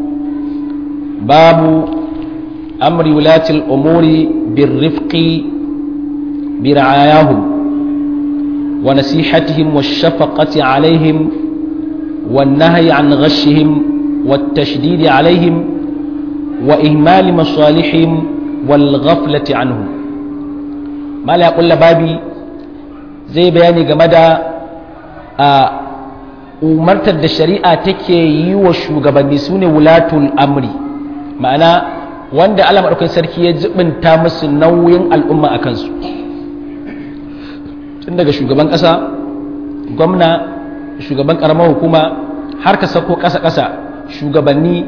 babu أمر ولاة الأمور بالرفق برعاياهم ونصيحتهم والشفقة عليهم والنهي عن غشهم والتشديد عليهم وإهمال مصالحهم والغفلة عنهم ما لا يقول بابي زي بياني جمدا umartar da shari'a take yi wa shugabanni su ne wulatul amri ma'ana wanda Allah maɗaukakin sarki ya jibinta musu nauyin al'umma a kansu tun daga shugaban ƙasa gwamna shugaban ƙaramar hukuma har ka sako ƙasa-ƙasa shugabanni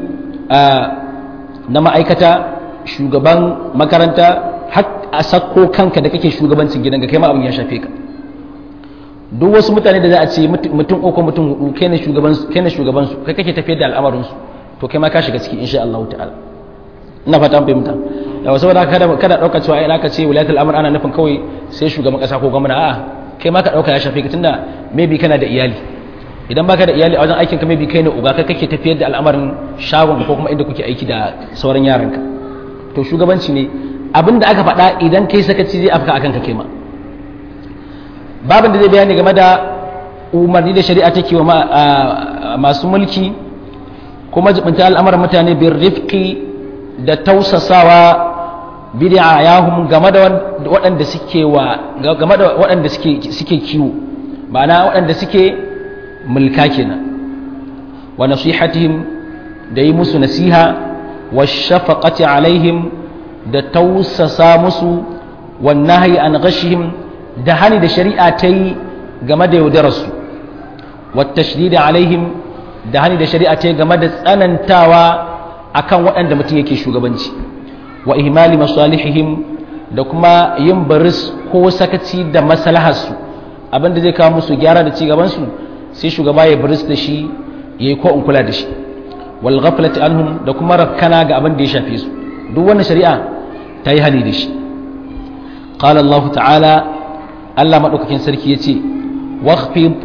na ma'aikata shugaban makaranta har a sako kanka da kake shugabancin gidanka kai ma abin ya shafe ka duk wasu mutane da za a ce mutum uku mutum hudu kai ne shugaban su kai kake tafiyar da al'amarin su to kai ma ka shiga ciki insha Allah ta'ala ina fata an fahimta yawa saboda kada kada dauka cewa ai aka ce wilayatul amr ana nufin kawai sai shugaban kasa ko gwamna a'a kai ma ka dauka ya shafe ka tunda maybe kana da iyali idan baka da iyali a wajen aikin ka maybe kai ne uba kai kake tafiyar da al'amarin shagon ko kuma inda kuke aiki da sauran yaranka to shugabanci ne abinda aka faɗa idan kai sakaci zai afka akan ka kai ma babin da zai bayani game da umarni da shari'a take wa masu mulki kuma jibinta al'amuran mutane bin rifki da tausasawa bid'a yahum game da waɗanda suke wa game da waɗanda suke suke kiwo ma'ana waɗanda suke mulka kenan wa nasihatihim da yi musu nasiha wa shafaqati alaihim da tausasa musu wa nahyi an ghashihim da hani da shari'a ta yi game da yaudararsu wata shirida alaihim da hani da shari'a ta yi game da tsanantawa akan waɗanda mutum yake shugabanci wa ihmali masalihihim da kuma yin baris ko sakaci da maslaharsu abinda zai kawo musu gyara da ci gabansu sai shugaba ya baris da shi ya yi ko in kula da shi wal ghaflati anhum da kuma rakkana ga abin da ya shafe su duk wannan shari'a ta yi hani da shi قال الله تعالى Allah maɗaukakin sarki ya ce wakhfid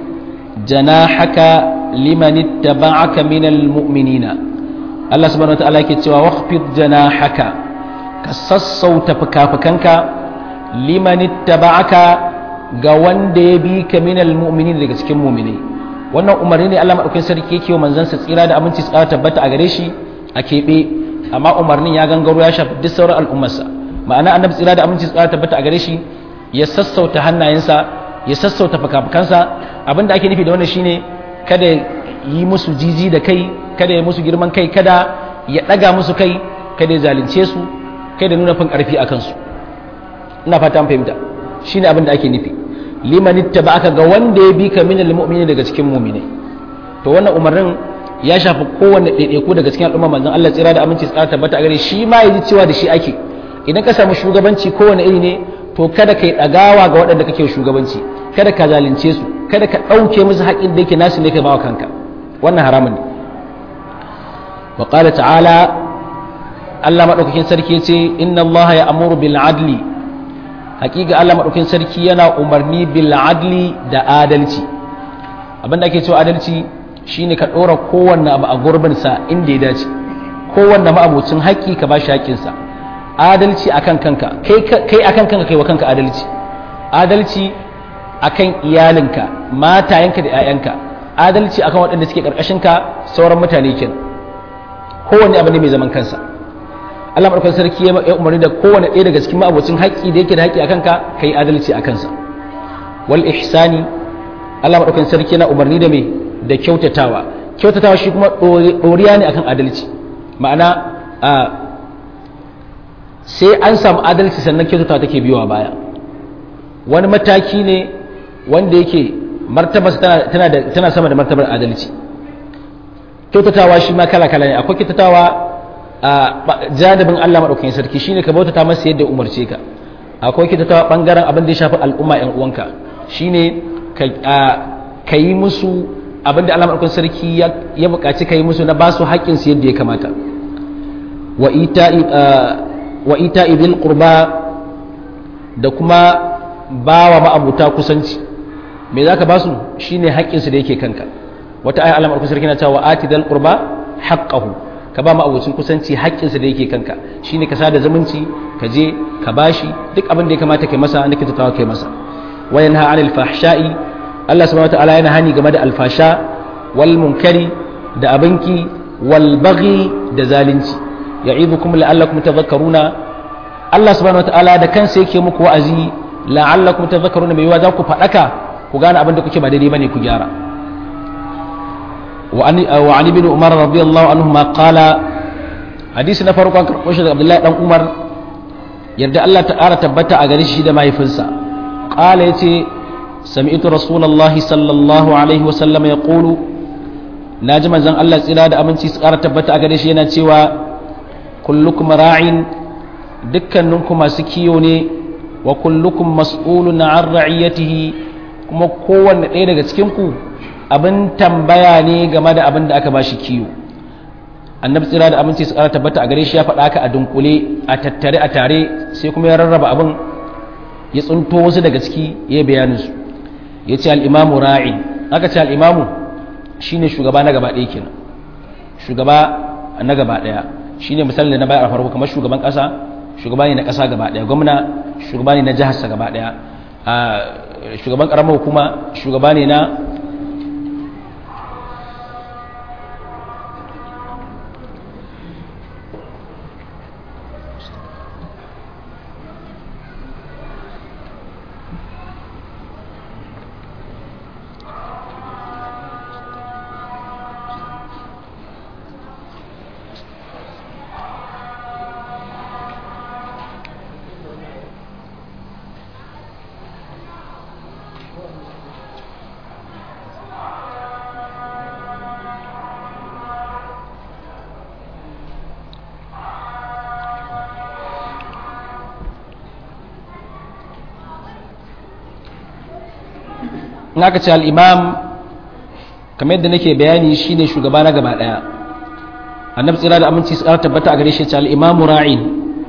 janahaka liman ittaba'aka minal mu'minina Allah subhanahu wa ta'ala yake cewa wakhfid janahaka ka sassauta fukafukanka liman ittaba'aka ga wanda ya bi ka minal mu'minin daga cikin mu'minai wannan umarni ne Allah maɗaukakin sarki yake wa manzansa tsira da aminci tsara tabbata a gare shi a keɓe amma umarnin ya gangaro ya shafi duk sauran al'ummarsa ma'ana annabi tsira da aminci tsara tabbata a gare shi ya sassauta hannayensa ya sassauta fakafakansa abinda ake nufi da wannan shine kada yi musu jiji da kai kada ya musu girman kai kada ya daga musu kai kada ya zalunce su kada nuna fin karfi a kansu ina fata an fahimta shine abinda ake nufi liman ittaba'aka ga wanda ya bi ka min almu'mini daga cikin mu'minai to wannan umarnin ya shafi kowanne ɗaiɗaiku daga cikin al'umma manzon Allah tsira da aminci tsara tabbata a gare shi ma yaji cewa da shi ake idan ka samu shugabanci kowane iri ne to kada ka yi ɗagawa ga waɗanda kake shugabanci kada ka zalunce su kada ka ɗauke musu haƙin da yake nasu ne ka bawa kanka wannan haramun ne wa qala ta'ala Allah madaukakin sarki yace inna Allah ya amuru bil adli haƙiƙa Allah madaukakin sarki yana umarni bil adli da adalci abinda ake cewa adalci shine ka ɗora kowanne abu a gurbin sa inda ya dace kowanne ma'abocin haƙƙi ka bashi haƙƙinsa adalci akan kanka kai akan kanka kai wa kanka adalci adalci akan iyalinka matayenka da 'ya'yanka adalci akan waɗanda suke ka sauran mutane kin kowanne abu ne mai zaman kansa Allah madaukakin sarki ya umarni da kowanne ɗaya daga cikin ma'abocin haƙƙi da yake da haƙƙi akan ka kai adalci akan sa wal ihsani Allah madaukakin sarki yana umarni da me da kyautatawa kyautatawa shi kuma ɗoriya ne akan adalci ma'ana sai an samu adalci sannan kyautatawa take biyowa baya wani mataki ne wanda yake martabar tana, tana sama da martabar adalci kyautatawa shi ma kala-kala ne akwai kyautatawa a jadabin Allah maɗaukakin sarki shine ka bautata masa yadda umarce ka akwai kyautatawa ɓangaren abin da ya shafi al'umma ‘yan uwanka shine ka yi musu abin da Allah maɗaukakin sarki ya buƙaci ka yi musu na ba su haƙƙinsu yadda ya kamata wa ita'i wa ita idil qurba da kuma bawa ma'abuta kusanci me zaka ba su shine haƙƙin su da yake kanka wata aya Allah sarki na cewa ati dal qurba haqqahu ka ba ma'abucin kusanci haƙƙin sa da yake kanka shine ka sada zumunci ka je ka bashi duk abin da ya kamata kai masa nake tattawa kai masa wa yanha 'anil fahsha'i Allah subhanahu wataala yana hani game da alfasha wal munkari da abinki wal baghi da zalunci ya'idukum la'allakum tadhakkaruna Allah subhanahu wataala da kansa yake muku wa'azi la'allakum tadhakkaruna mai yiwa za ku fadaka ku gane abin da kuke ba daidai bane ku gyara wa an ibn umar radiyallahu anhu ma qala hadisi na farko an karɓo shi daga abdullahi dan umar yarda Allah ta ƙara tabbata a gare shi da mahaifinsa qala yace sami'tu rasulullahi sallallahu alaihi wa sallam yaqulu naji manzon Allah tsira da aminci su ƙara tabbata a gare shi yana cewa kullukum ra'in dukkaninku masu kiyo ne wa kullukum mas'ulun an ra'iyatihi kuma kowanne ɗaya daga cikin ku abin tambaya ne game da abin da aka bashi kiyo annabi tsira da aminci su ƙara tabbata a gare shi ya faɗa haka a dunkule a tattare a tare sai kuma ya rarraba abin ya tsunto wasu daga ciki ya bayanin su ya ce al'imamu ra'in aka ce al'imamu shine shugaba na gaba ɗaya kenan shugaba na gaba ɗaya shine misali da na bayar a farko kamar shugaban ƙasa shugaba ne na ƙasa gaba ɗaya gwamna shugaba ne na jiharsa gaba ɗaya shugaban ƙaramar hukuma shugaba ne na in aka ce al'imam kamar yadda nake bayani shine shugaba na gaba ɗaya annabi tsira da aminci su ƙara tabbata a gare shi ce al'imamu ra'in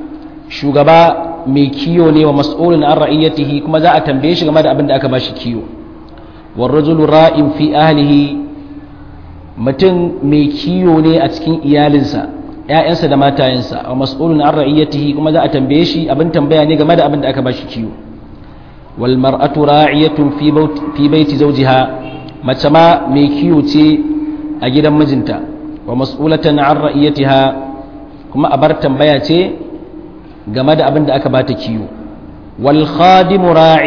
shugaba mai kiyo ne wa mas'ulun an ra'iyyatihi kuma za a tambaye shi game da abin da aka bashi kiyo warrajulu ra'in fi ahlihi mutum mai kiyo ne a cikin iyalinsa ‘ya'yansa da matayensa wa mas'ulun an ra'iyyatihi kuma za a tambaye shi abin tambaya ne game da abin da aka bashi kiyo والمرأة راعية في, بوت في بيت زوجها متما ميكيوتي أجد مجنتا ومسؤولة عن رأيتها كما أبرت بياتي جمد أبند أكبات كيو والخادم راع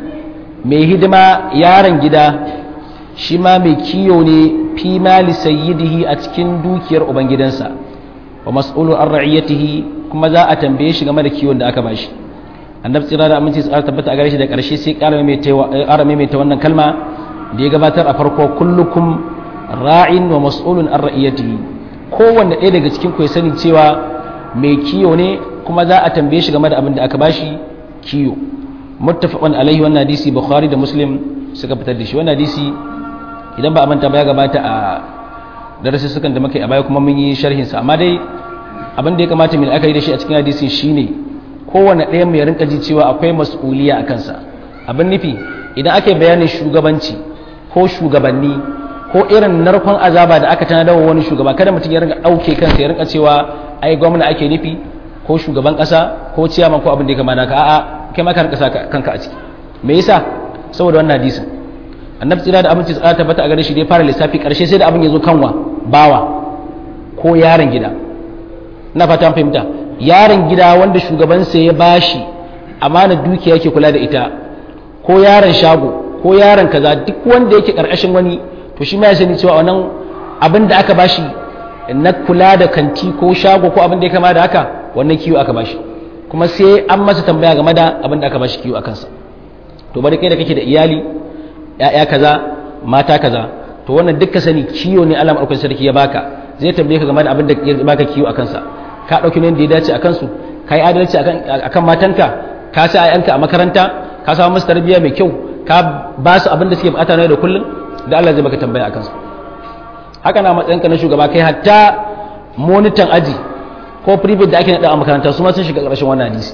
mai hidima yaron gida shi ma mai kiyo ne fi mali sayyidihi a cikin dukiyar ubangidansa wa mas'ulu an ra'iyatihi kuma za a tambaye shi game da kiwon da aka bashi annabi tsira da aminci su tabbata a gare shi da ƙarshe sai ƙara maimaita wannan kalma da ya gabatar a farko kullukum ra'in wa mas'ulun an ra'iyatihi kowanne ɗaya daga cikin ku ya sani cewa mai kiyo ne kuma za a tambaye shi game da abin da aka bashi kiyo muttafaqan alaihi wannan hadisi bukhari da muslim suka fitar da shi wannan hadisi idan ba a manta ba ya gabata a darasi sukan da muka yi a baya kuma mun yi sharhin sa amma dai abin da ya kamata mu aka yi da shi a cikin hadisin shine kowane ɗaya mai rinka ji cewa akwai mas'uliya a kansa abin nufi idan aka yi bayanin shugabanci ko shugabanni ko irin narkon azaba da aka tanadar wa wani shugaba kada mutum ya rinka ɗauke kansa ya rinka cewa ai gwamna ake nufi ko shugaban ƙasa ko ciyaman ko abin da ya kama naka a'a kai ma ka rinka sa kanka a ciki me yasa saboda wannan hadisin annabi tsira da abinci tsara tabbata a gare shi da ya fara lissafi ƙarshe sai da abin ya zo kanwa bawa ko yaron gida ina fata fahimta yaron gida wanda shugabansa ya bashi amana dukiya yake kula da ita ko yaron shago ko yaron kaza duk wanda yake karkashin wani to shi ma ya sani cewa wannan abin da aka bashi na kula da kanti ko shago ko abin da ya kama da haka wannan kiwo aka bashi kuma sai an masa tambaya game da abin da aka bashi kiwo a kansa to bari kai da kake da iyali ya'ya kaza mata kaza to wannan duk ka sani kiwo ne Allah madaukakin sarki ya baka zai tambaye ka game da abin da ya baka kiwo a kansa ka ɗauki nan da ya dace a kansu ka yi adalci a kan matanka ka sa ayyanka a makaranta ka samu musu tarbiyya mai kyau ka ba su abin da suke bukata na da kullum da Allah zai baka tambaya a kansu haka na matsayinka na shugaba kai hatta monitan aji ko private da ake naɗa a makaranta su ma sun shiga ƙarshen wannan hadisi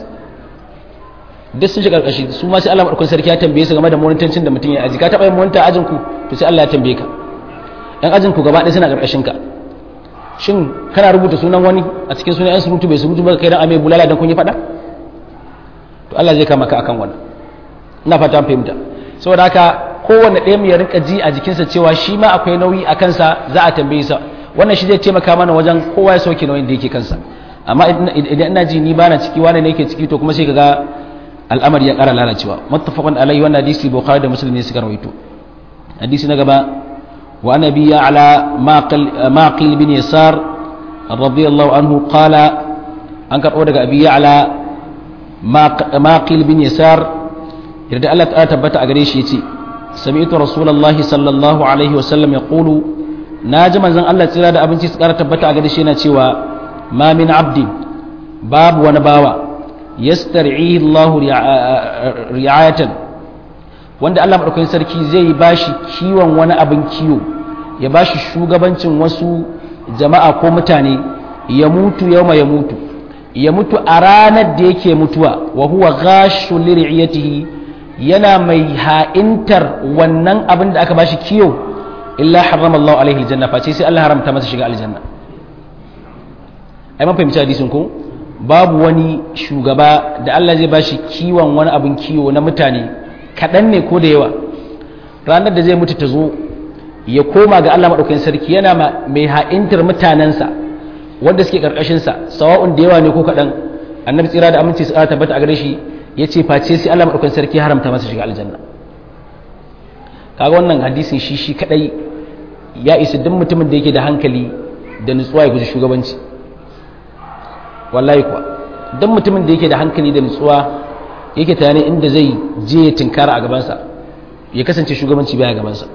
duk sun shiga ƙarƙashi su ma sai Allah maɗaukakin sarki ya tambaye su game da monitancin da mutum ya aji ka taɓa yin monita ajin ku to sai Allah ya tambaye ka ɗan ajin ku gaba ɗaya suna ƙarƙashin ka shin kana rubuta sunan wani a cikin sunan yan surutu bai surutu ba kai dan ame bulala dan kun yi fada to Allah zai kama ka akan wannan ina fata an fahimta saboda haka kowanne ɗaya mu ya rinka ji a jikinsa cewa shi ma akwai nauyi a kansa za a tambaye sa wannan shi zai taimaka mana wajen kowa ya sauke nauyin da yake kansa amma idan ina ji ni bana ciki wani ne yake ciki to kuma sai kaga al'amari ya ƙara lalacewa muttafaqun alaihi wannan hadisi bukhari da muslim ne suka rawaito hadisi na gaba wa nabi ala maqil bin yasar radiyallahu anhu qala an karɓo daga abi ala maqil bin yasar yarda Allah ta tabbata a gare shi yace sami'tu rasulullahi sallallahu alaihi wasallam yaqulu naji manzon Allah tsira da abinci su kara tabbata a gare shi yana cewa ma min abdi babu wani bawa yastar'ihi Allah ri'ayatan wanda Allah madaukakin sarki zai bashi kiwon wani abin kiwo ya bashi shugabancin wasu jama'a ko mutane ya mutu yauma ya mutu ya mutu a ranar da yake mutuwa wa huwa ghashu lir'iyatihi yana mai ha'intar wannan abin da aka bashi kiyo illa harrama Allah alaihi aljanna face sai Allah haramta masa shiga aljanna ai mun fahimci hadisin ko babu wani shugaba da Allah zai bashi kiwon wani abin kiwo na mutane kaɗan ne ko da yawa ranar da zai mutu ta zo ya koma ga Allah maɗaukakin sarki yana mai ha'intar mutanensa wanda suke ƙarƙashinsa sawa'un da yawa ne ko kaɗan annabi tsira da aminci su tabbata a gare shi ya ce face sai Allah maɗaukan sarki haramta masa shiga aljanna kaga wannan hadisin shi shi kadai ya isa duk mutumin da yake da hankali da nutsuwa ya guji shugabanci wallahi kuwa duk mutumin da yake da hankali da nutsuwa yake tunani inda zai je ya tinkara a gabansa ya kasance shugabanci baya gabansa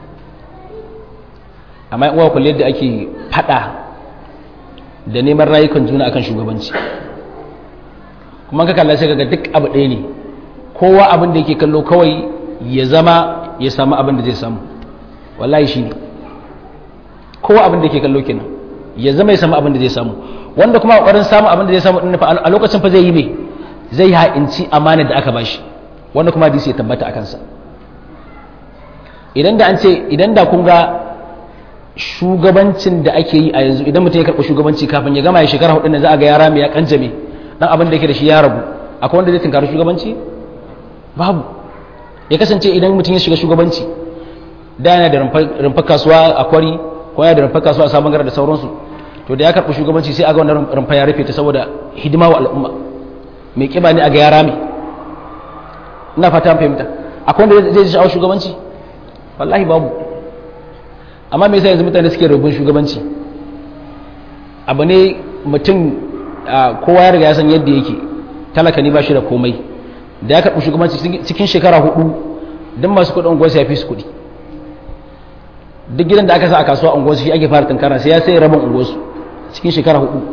amma yan uwa kulle da ake fada da neman rayukan juna akan shugabanci kuma ka kalla sai kaga duk abu ɗaya ne kowa abin da yake kallo kawai ya zama ya samu abin da zai samu wallahi shi ne kowa abin da yake kallo kenan ya zama ya samu abin da zai samu wanda kuma ƙoƙarin samu abin da zai samu ɗin a lokacin fa zai yi mai zai ha'inci amanar da aka bashi wanda kuma hadisi ya tabbata a kansa idan da an ce idan da kun ga shugabancin da ake yi a yanzu idan mutum ya karɓi shugabanci kafin ya gama ya shekara hudu ne za a ga yara mai ya kanjame dan abin da yake da shi ya ragu akwai wanda zai tunkari shugabanci babu ya kasance idan mutum ya shiga shugabanci da yana da rumfar kasuwa a kwari ko yana da rumfar kasuwa a sabon gara da sauransu to da ya karɓi shugabanci sai aga wannan rumfa ya rufe ta saboda hidima wa al'umma mai kiba ne a ga yara mai ina fata fahimta akwai wanda zai sha'awar shugabanci wallahi babu amma me yasa yanzu mutane suke rubun shugabanci abu ne mutum kowa ya riga ya san yadda yake talaka ne ba shi da komai da ya karɓi shugabanci cikin shekara hudu don masu kuɗin unguwarsa ya fi su kuɗi duk gidan da aka sa a kasuwa unguwarsu shi ake fara tunkara sai ya sai rabin unguwarsu cikin shekara hudu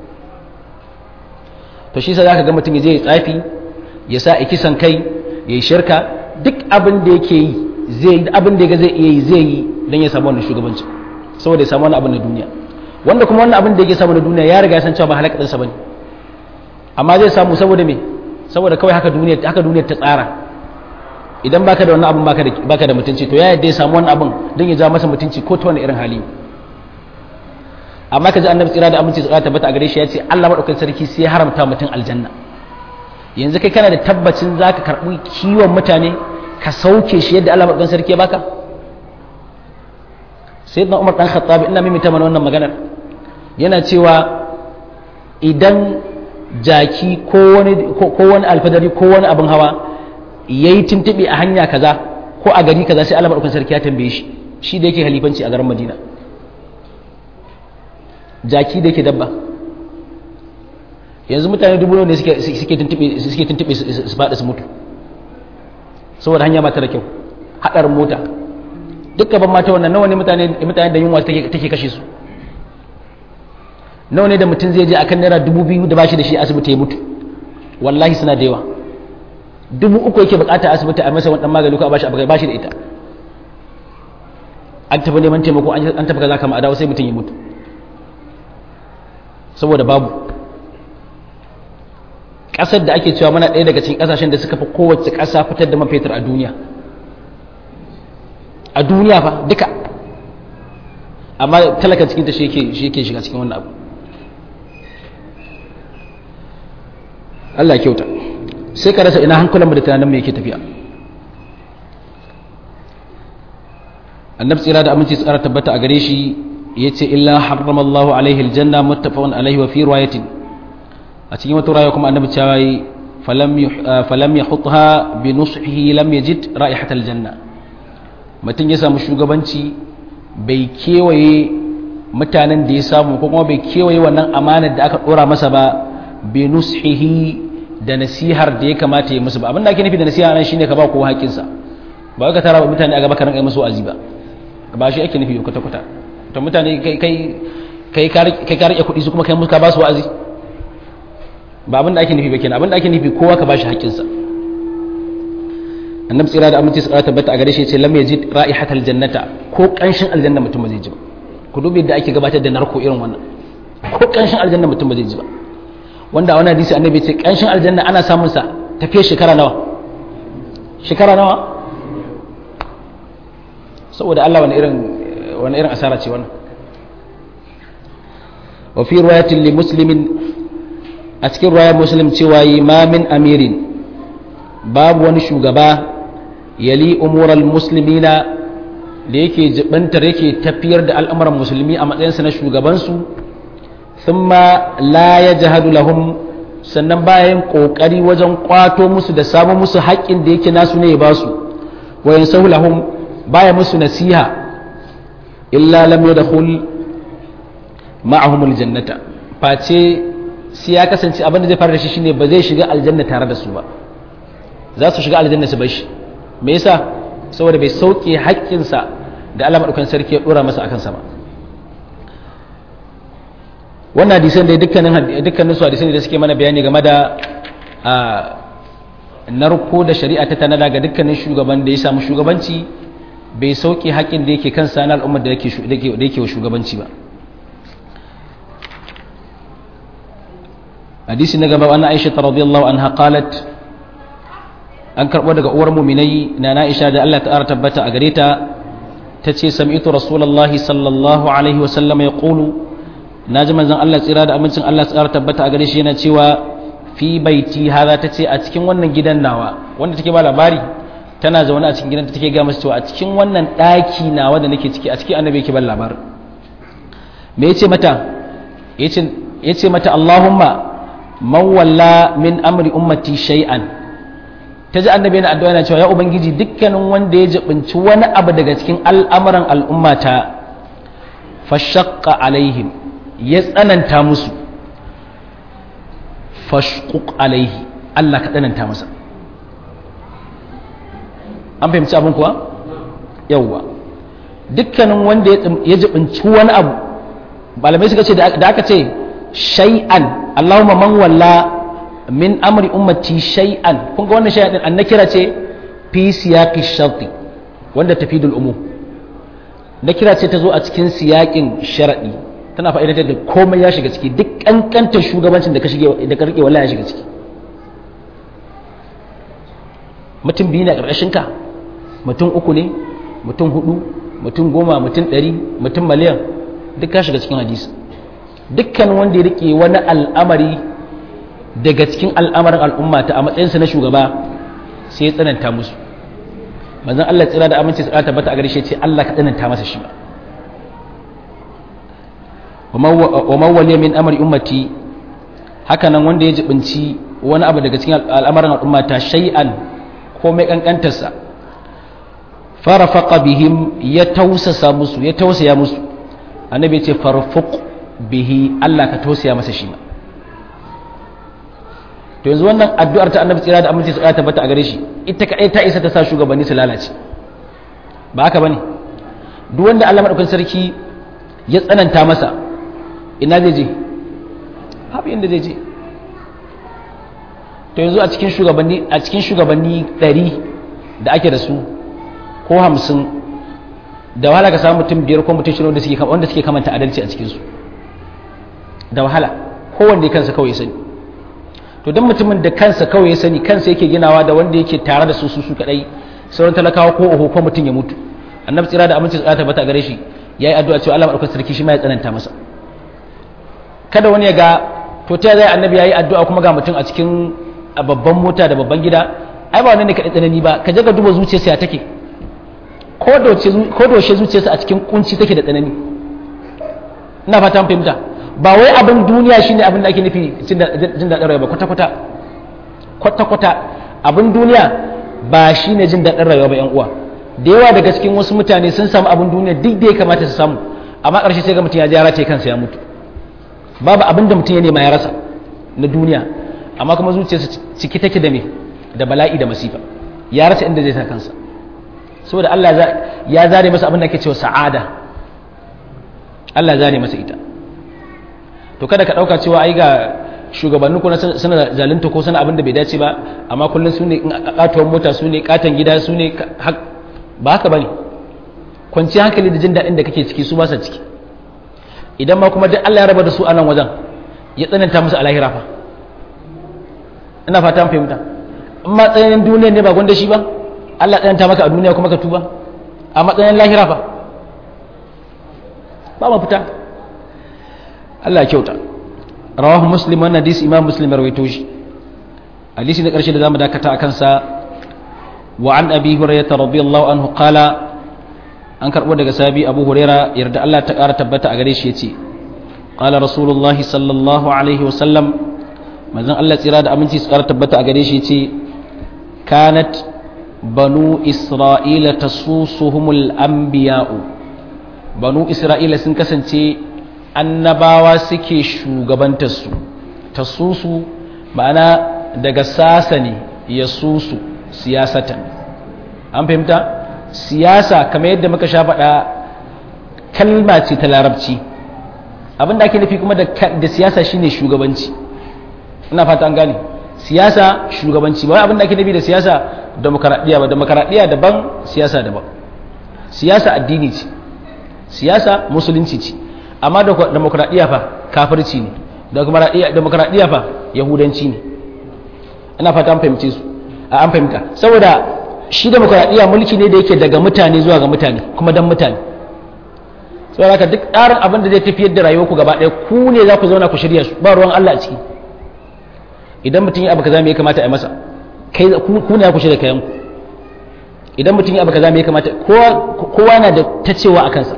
to shi sa za ka ga mutum ya je ya tsafi ya sa a kisan kai ya yi shirka duk abin da yake yi zai abin da zai iya yi zai yi don ya samu wannan shugabanci saboda ya samu wani abin na duniya wanda kuma wannan abin da yake samu na duniya ya riga ya san cewa ba halaka ɗansa ba ne amma zai samu saboda me saboda kawai haka duniya haka duniyar ta tsara idan baka da wannan abin baka da baka da mutunci to ya yadda ya samu wannan abin don ya ja masa mutunci ko ta wani irin hali amma kaji annabi tsira da aminci tsira tabbata a gare shi ya ce Allah madaukakin sarki sai ya haramta mutum aljanna yanzu kai kana da tabbacin zaka karbi kiwon mutane ka sauke shi yadda Allah madaukakin sarki ya baka sayyidina Umar dan Khattab ina mimita mana wannan maganar yana cewa idan jaki ko wani ko wani alfadari ko wani abin hawa yayi tuntube a hanya kaza ko a gari kaza sai Allah madaukakin sarki ya tambaye shi shi da yake halifanci a garin Madina jaki da yake dabba yanzu mutane dubu ne suke suke tuntube suke tuntube su fada su mutu saboda hanya ba ta da kyau hadarin mota dukkan ban mata wannan nawa ne mutane mutane da yunwa take take kashe su nawa ne da mutum zai je akan naira dubu biyu da bashi da shi asibiti ya mutu wallahi suna da yawa dubu uku yake bukata asibiti a masa wani magani ko a bashi abu bashi da ita an tafi neman taimako an tafi kaza kama a dawo sai mutum ya mutu saboda babu ƙasar da ake cewa mana ɗaya daga cikin ƙasashen da suka fi kowace ƙasa fitar da man fetur a duniya a duniya fa duka amma talakan cikin ta shi yake shiga cikin wannan abu Allah kyauta sai ka rasa ina hankulan mu da tunanin mu yake tafiya annabi tsira da aminci tsara tabbata a gare shi yace illa harrama Allah alaihi aljanna muttafaqun alaihi wa fi riwayatin a cikin wata riwaya kuma annabi cewa falam falam yahutha bi nushihi lam yajid ra'ihat aljanna mutum ya samu shugabanci bai kewaye mutanen da ya samu ko kuma bai kewaye wannan amanar da aka dora masa ba bi nushihi da nasihar da ya kamata ya musu ba abin da ake nufi da nasiha nan shine ka ba kowa haƙƙinsa ba ka tara mutane a gaba ka rinka musu wa'azi ba ba shi ake nufi kwata kwata to mutane kai kai kai kai ka rike kuɗi su kuma kai musu ka ba su wa'azi ba abin da ake nufi ba kenan abin da ake nufi kowa ka ba shi haƙƙinsa annabi tsira da aminci tsara tabbata a gare shi ce lam yajid ra'ihatal jannata ko kanshin aljanna mutum ba zai ji ba ku dubi da ake gabatar da narko irin wannan ko kanshin aljanna mutum ba zai ji ba wanda a wani hadisi annabi ce kanshin aljanna ana samun sa tafiye shekara nawa shekara nawa saboda Allah wani irin wani irin asara ce wannan wa fi riwayatin li muslimin a cikin riwayar muslim cewa ma min amirin babu wani shugaba yali umural muslimina da yake jibantar yake tafiyar da al'amuran musulmi a matsayinsa na shugabansu thumma la yajhadu lahum sannan bayan kokari wajen kwato musu da samu musu haƙƙin da yake nasu ne ya ba su wa yansahu lahum baya musu nasiha illa lam yadkhul ma'ahum aljannata face sai ya kasance abin da zai fara da shi shine ba zai shiga aljanna tare da su ba za su shiga aljanna su bar shi me yasa saboda bai sauke haƙƙinsa da Allah madaukakin sarki ya dora masa akan sama wannan hadisan da dukkanin dukkanin su hadisan da suke mana bayani game da narko da shari'a ta tanada ga dukkanin shugaban da ya samu shugabanci bai sauke haƙƙin da yake kansa na al'ummar da yake da yake wa shugabanci ba hadisi na gaba an Aisha radiyallahu anha qalat an karɓo daga uwar muminai na na'isha da Allah ta'ala tabbata a gare ta ta ce sami'tu rasulullahi sallallahu alaihi wasallam ya ƙulu na ji manzan Allah tsira da amincin Allah tsara tabbata a gare shi yana cewa fi baiti haza ta ce a cikin wannan gidan nawa wanda take ba labari tana zaune a cikin gidan ta take ga masa cewa a cikin wannan ɗaki nawa da nake ciki a cikin annabi yake ban labarin me yace mata yace yace mata Allahumma man walla min amri ummati shay'an ta ji annabi yana addu'a yana cewa ya ubangiji dukkanin wanda ya jibinci wani abu daga cikin al'amuran al'ummata fashaqqa alaihim ya tsananta musu fashquq alaihi Allah ka tsananta masa an fahimci abin kuwa yawwa dukkanin wanda ya jibinci wani abu malamai suka ce da aka ce shay'an Allahumma man walla min amri ummati shay'an kun ga wannan shay'an din annakira ce fi siyaqi sharti wanda tafidul umum nakira ce ta zo a cikin siyaqin sharadi tana fa'idatar da komai ya shiga ciki duk kankantar shugabancin da ka shige da ka rike wallahi ya shiga ciki mutum biyu ne ƙarƙashin ka mutum uku ne mutum hudu mutum goma mutum ɗari mutum miliyan duk ka shiga cikin hadisi dukkan wanda ya rike wani al'amari daga cikin al'amarin al'umma ta a matsayinsa na shugaba sai ya tsananta musu manzon Allah tsira da aminci tsira tabbata a gare shi ce Allah ka tsananta masa shi wa man waliya min amri ummati haka nan wanda ya jibinci wani abu daga cikin al'amarin al'umma ta shay'an ko mai kankantarsa farafaqa bihim ya tausasa musu ya tausaya musu annabi ya ce farfuq bihi Allah ka tausaya masa shi ma to yanzu wannan addu'ar ta annabi tsira da aminci tsira tabbata a gare shi ita kadai ta isa ta sa shugabanni su lalace ba haka bane duk wanda Allah madaukakin sarki ya tsananta masa ina zai je babu inda zai je to yanzu a cikin shugabanni a cikin shugabanni 100 da ake da su ko 50 da wahala ka samu mutum biyar ko mutum shirin da suke wanda suke kamanta adalci a cikin su da wahala kowanne kansa kawai sani to don mutumin da kansa kawai ya sani kansa yake ginawa da wanda yake tare da su su su kadai sauran talakawa ko oho ko mutum ya mutu annabi tsira da aminci tsara tabbata gare shi yayi addu'a cewa Allah madaukakin sarki shi ma ya tsananta masa kada wani ya ga to ta zai annabi yayi addu'a kuma ga mutum a cikin babban mota da babban gida ai ba wannan ne kadai tsanani ba ka je ka duba zuciyarsa ya take ko da ko da zuciyarsa a cikin kunci take da tsanani ina fata mun fahimta ba wai abin duniya shine abin da ake nufi jin daɗin rayuwa ba kwata-kwata kwata-kwata abin duniya ba shine jin daɗin rayuwa ba yan uwa da yawa daga cikin wasu mutane sun samu abin duniya duk da ya kamata su samu amma ƙarshe sai ga mutum ya ji ya race kansa ya mutu babu abin da mutum ya nema ya rasa na duniya amma kuma zuciyarsa ciki take da me da bala'i da masifa ya rasa inda zai sa kansa saboda Allah ya zare masa abin da ake cewa sa'ada Allah ya zare masa ita to kada ka dauka cewa ai ga shugabannin kuna suna zalunta ko suna abin da bai dace ba amma kullum su ne katuwar mota su ne katon gida su ne ba haka bane kwanci hankali da jin daɗin da kake ciki su ba sa ciki idan ma kuma duk Allah ya raba da su a nan wajen ya tsananta musu a lahira fa ina fata fahimta in ma tsananin duniya ne ba gwanda shi ba Allah tsananta maka a duniya kuma ka tuba a matsayin lahira fa ba ma fita Allah ya kyauta rawahu muslim wannan hadisi imam muslim rawaito shi hadisi na karshe da zamu dakata a kansa wa an abi hurairah radiyallahu anhu qala an karbo daga sahabi abu hurairah yarda Allah ta kara tabbata a gare shi yace qala rasulullah sallallahu alaihi wa sallam manzon Allah tsira da aminci su kara tabbata a gare shi yace kanat banu isra'ila tasusuhumul anbiya'u banu isra'ila sun kasance annabawa suke shugabantarsu ta susu ma'ana daga sasa ne ya susu siyasatan an fahimta siyasa kamar yadda muka sha faɗa kalma ce ta larabci abinda ake nufi kuma da siyasa shine shugabanci ina fata an gane siyasa shugabanci ba abinda ake nufi da siyasa demokaradiyya ba demokaradiyya daban siyasa daban siyasa addini ce siyasa musulunci ce amma demokradiyya fa kafirci ne demokradiyya fa yahudanci ne ina fata an fahimce su a an fahimta saboda shi demokradiyya mulki ne da yake daga mutane zuwa ga mutane kuma dan mutane saboda haka duk tsarin abin da zai tafiyar da rayuwarku gaba ɗaya ku ne za ku zauna ku shirya su ba ruwan Allah a ciki idan mutum ya abu kaza me ya kamata a yi masa kai ku ne ku shirya kayan ku idan mutum ya abu kaza me ya kamata kowa na da ta cewa a kansa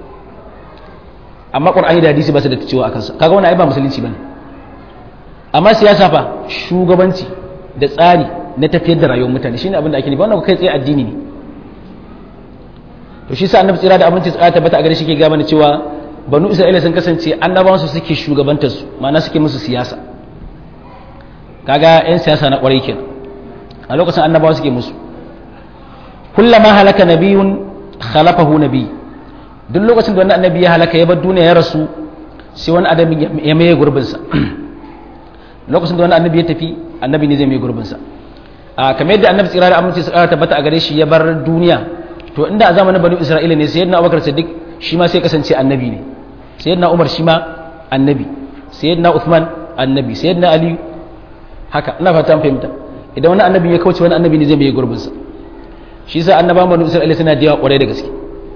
amma qur'ani da hadisi ba su da ta cewa a kansa kaga wannan ai ba musulunci bane amma siyasa fa shugabanci da tsari na tafiyar da rayuwar mutane shine abin da ake nufi wannan kai tsaye addini ne to shi sa annabi tsira da abinci tsaya tabbata a gare shi ke ga mana cewa banu isra'ila sun kasance annabawan su suke shugabantar su ma'ana suke musu siyasa kaga yan siyasa na kwarai kenan a lokacin annabawa suke musu kullama halaka nabiyun khalafahu nabiy duk lokacin da wani annabi ya halaka ya bar duniya ya rasu sai wani adam ya maye gurbinsa lokacin da wani annabi ya tafi annabi ne zai maye gurbinsa a kamar yadda annabi tsira da aminci su kara tabbata a gare shi ya bar duniya to inda a zamanin bani isra'ila ne sayyidina abubakar siddiq shi ma sai kasance annabi ne sayyidina umar shi ma annabi sayyidina uthman annabi sayyidina ali haka ina fata fahimta idan wani annabi ya kauce wani annabi ne zai maye gurbinsa shi yasa annabawan bani isra'ila suna da yawa kwarai da gaske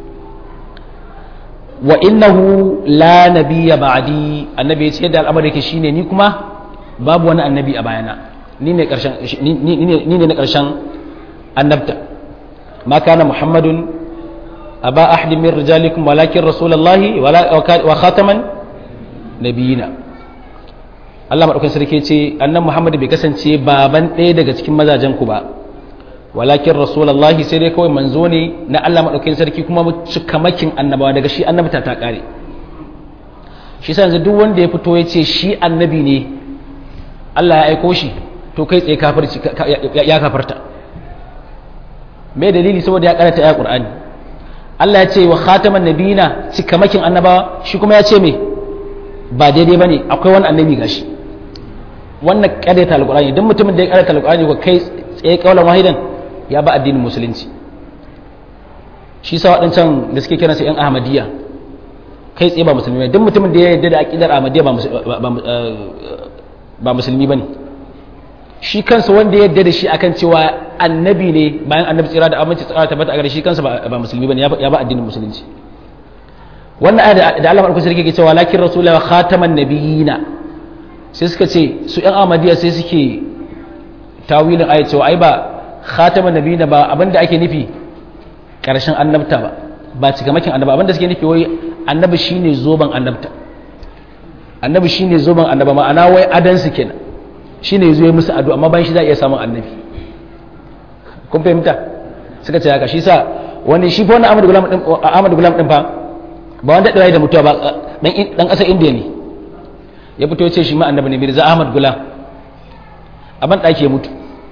wa innahu la nabiyya ba'di annabi ya ce yadda al'amari yake shine ni kuma babu wani annabi a bayana ni ne karshen ni ne na karshen annabta ma kana muhammadun aba ahadin min rijalikum walakin rasulullahi wa khataman nabiyina Allah madaukakin sarki ce annan muhammad bai kasance baban ɗaya daga cikin mazajen ku ba walakin rasulullahi sai dai kawai manzo ne na Allah maɗaukakin sarki kuma cikamakin annabawa daga shi annabta ta ƙare shi sa yanzu duk wanda ya fito ya ce shi annabi ne Allah ya aiko shi to kai tsaye kafirci ya kafarta me dalili saboda ya karanta ya Qur'ani Allah ya ce wa khataman nabiyina cikamakin annabawa shi kuma ya ce me ba daidai bane akwai wani annabi gashi wannan ƙaryata alƙur'ani duk mutumin da ya ƙaryata alƙur'ani ko kai tsaye kaulan wahidan ya ba addinin musulunci shi sa waɗancan da suke kiransa 'yan ahmadiyya kai tsaye ba musulmi ba duk mutumin da ya yarda da aƙidar ahmadiyya ba musulmi ba ne shi kansa wanda ya yarda da shi akan cewa annabi ne bayan annabi tsira da aminci tsara tabbata a gare shi kansa ba musulmi ba ne ya ba addinin musulunci wannan aya da Allah madaukakin sarki ke cewa lakin rasulullahi khataman nabiyina sai suka ce su 'yan ahmadiyya sai suke tawilin ayat cewa ai ba khataman nabiyina ba abinda ake nufi karshen annabta ba ba cikamakin annaba abinda suke nufi wai annabi shine zoban annabta annabi shine zoban annaba ma'ana wai adan su kenan shine yazo ya musu addu'a amma bayan shi za a iya samun annabi kun fahimta suka ce haka shi sa wani shi fa wannan Ahmad Gulam din Ahmad Gulam din fa ba wanda da da mutuwa ba dan dan kasar India ne ya fito ya ce shi ma annabi ne Mirza Ahmad Gulam a ban daki ya mutu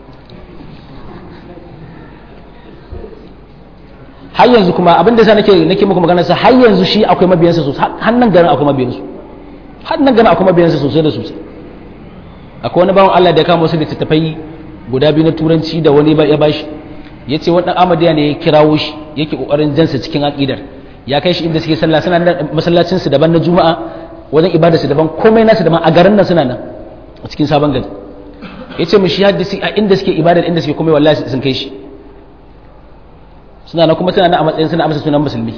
har yanzu kuma abin da sa nake nake muku magana sa har yanzu shi akwai mabiyansa sosai har nan garin akwai mabiyansu har nan garin akwai mabiyansa sosai da sosai akwai wani bawan Allah da ya kama wasu littattafai guda biyu na turanci da wani ya bashi ya ce wannan amadiya ne ya kirawo shi yake kokarin jansa cikin aqidar ya kai shi inda suke sallah suna da masallacin su daban na juma'a wajen ibada su daban komai nasu daban a garin nan suna nan a cikin sabon gari ya ce mu shi haddisi a inda suke ibadar inda suke komai wallahi sun kai shi suna nan kuma suna nan a matsayin suna amsa sunan musulmi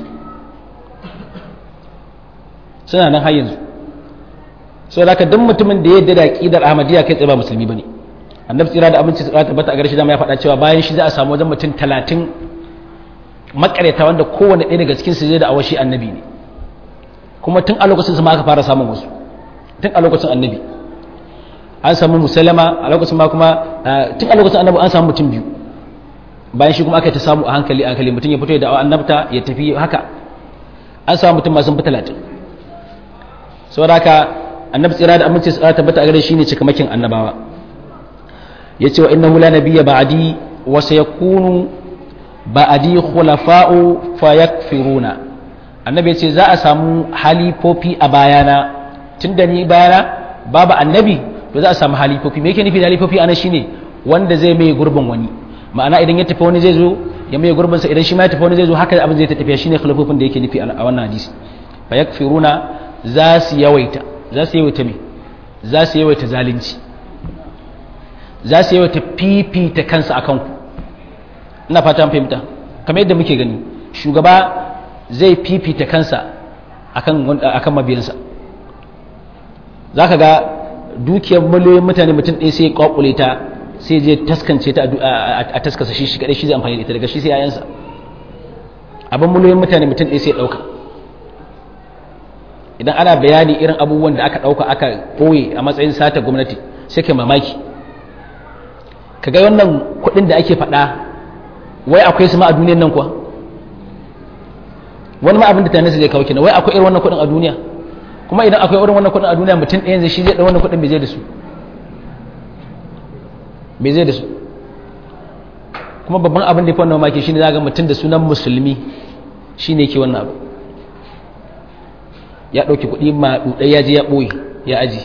suna nan har yanzu so da duk mutumin da ya yarda da aqidar ahmadiyya kai tsaye ba musulmi bane annabi tsira da abinci tsira tabbata a gare shi dama ya faɗa cewa bayan shi za a samu wajen mutum talatin makareta wanda kowane ɗaya daga cikin su zai da awashi annabi ne kuma tun a lokacin su ma aka fara samun wasu tun a lokacin annabi an samu musalama a lokacin ma kuma tun a lokacin annabi an samu mutum biyu bayan shi kuma aka ta samu a hankali a hankali mutum ya fito ya da'awa annabta ya tafi haka an samu mutum masu fi talatin saboda haka annabi tsira da aminci tsira tabbata a gare shi ne cikamakin annabawa ya ce wa innahu la nabiyya ba'di wa sayakunu ba'di khulafa'u fayakfiruna annabi ya ce za a samu halifofi a bayana tunda ni bayana babu annabi to za a samu halifofi me yake nufi da halifofi ana shine wanda zai mai gurbin wani ma'ana idan ya tafi wani zai zo ya mai gurbin sa idan shi ma ya tafi wani zai zo haka abin zai tafiya shine khilafofin da yake nufi a wannan hadisi fa yakfiruna za su yawaita za su yawaita me za su yawaita zalunci za su yawaita fifita kansa akan ku ina fata an fahimta kamar yadda muke gani shugaba zai fifita kansa akan akan mabiyansa zaka ga dukiyar miliyoyin mutane mutum ɗaya sai ya kwakule ta sai je taskance ta a taskasa shi shi kadai shi zai amfani da ita daga shi sai yayansa abin miliyoyin mutane mutum ɗaya sai ya ɗauka idan ana bayani irin abubuwan da aka ɗauka aka ɓoye a matsayin sata gwamnati sai ka mamaki ka ga wannan kuɗin da ake faɗa wai akwai su ma a duniyan nan kuwa wani ma abin da tunanin zai kawo kenan wai akwai irin wannan kuɗin a duniya kuma idan akwai irin wannan kuɗin a duniya mutum ɗayan zai shi zai ɗau wannan kuɗin bai zai da su me zai da su kuma babban abin da ya fi wannan mamaki shine za ga mutum da sunan musulmi shine ke wannan abu ya ɗauki kuɗi ma ɗuɗai ya je ya ɓoye ya aji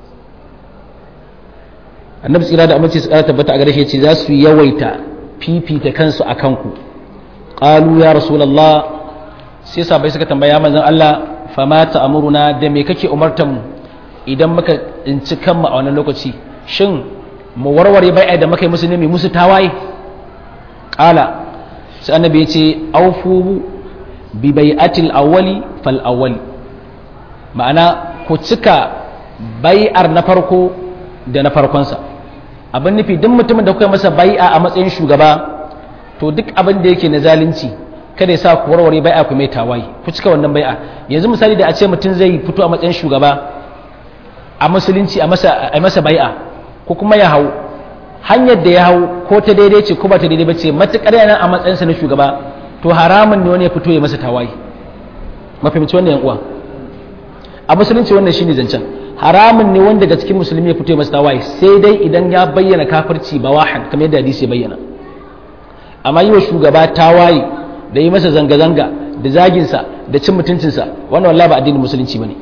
annabi tsira da amince su ƙara tabbata a gare shi ce za su yawaita fifita kansu a kanku ƙalu ya rasulallah sai sabai suka tambaya manzon Allah fama ta amuruna da me kake umartan mu idan muka tsinci kanmu a wannan lokaci shin mu warware bai'a da muka yi musu ne mai musu tawaye ƙala sai annabi ya ce aufu bi bai'atil awwali fal awwali ma'ana ku cika bai'ar na farko da na farkonsa abin nufi duk mutumin da kuka yi masa bai'a a matsayin shugaba to duk abin da yake na zalunci kada ya sa ku warware bai'a ku mai tawaye ku cika wannan bai'a yanzu misali da a ce mutum zai fito a matsayin shugaba a musulunci a masa bai'a ko kuma ya hau hanyar da ya hau ko ta daidai ce ko ba ta daidai ba ce matuƙar yana a matsayinsa na shugaba to haramun ne wani ya fito ya masa tawaye mafimci wannan yan uwa a musulunci wannan shine zancen haramun ne wanda daga cikin musulmi ya fito ya masa tawaye sai dai idan ya bayyana kafirci ba wahan kamar yadda hadisi ya bayyana amma yi wa shugaba tawaye da yi masa zanga-zanga da zaginsa da cin mutuncinsa wannan wallahi ba addinin musulunci bane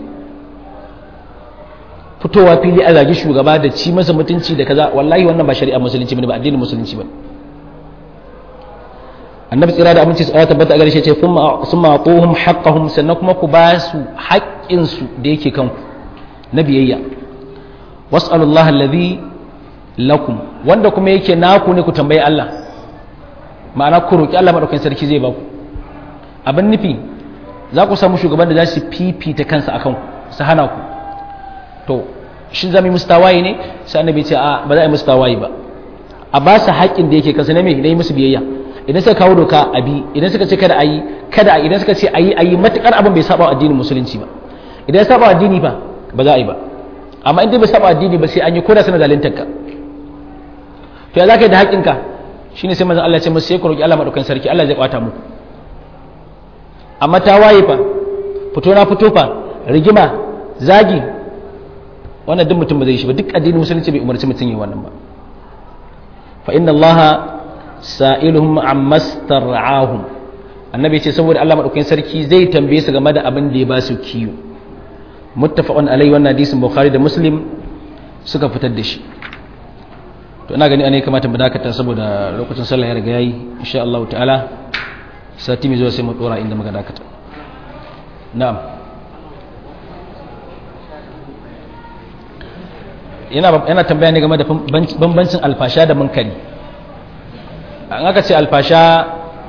fitowa fili a zagi shugaba da ci masa mutunci da kaza wallahi wannan ba shari'a musulunci bane ba addinin musulunci bane annabi tsira da aminci tsara tabbata a garshe ce sun ma'atuhum haqqahum sannan kuma ku ba su haƙƙin su da yake kanku na biyayya was'alullahi alladhi lakum wanda kuma yake naku ne ku tambayi Allah ma'ana ku roki Allah madaukakin sarki zai ba ku abin nufi za ku samu shugaban da za su fifita kansa akan ku su hana ku to shin zami musu tawaye ne sai annabi ce a ba za a yi musu tawaye ba a ba su haƙƙin da yake kansa na me na yi musu biyayya idan suka kawo doka a bi idan suka ce kada a yi kada a idan suka ce a yi a yi matuƙar abin bai saba addinin musulunci ba idan ya saba addini ba ba za a yi ba amma in dai bai saba addini ba sai an yi koda sana zalintar ka to ya za ka yi da haƙƙinka shine sai manzon Allah ya ce musu sai ku roki Allah madaukakin sarki Allah zai kwata muku amma ta waye fa fito na fito fa rigima zagi wannan duk mutum ba zai shi ba duk addinin musulunci bai umarci mutum yi wannan ba fa inna allaha sa'iluhum amma star'ahum annabi ce saboda Allah madaukakin sarki zai tambaye su game da abin da ya ba su kiyo muttafaqun alai wannan hadisin bukhari da muslim suka fitar da shi to ina gani ana kamata mu dakata saboda lokacin sallah ya riga yayi insha Allah ta'ala sati mai zuwa sai mu dora inda muka dakata na'am yana yana tambaya ne game da bambancin alfasha da munkari an aka ce alfasha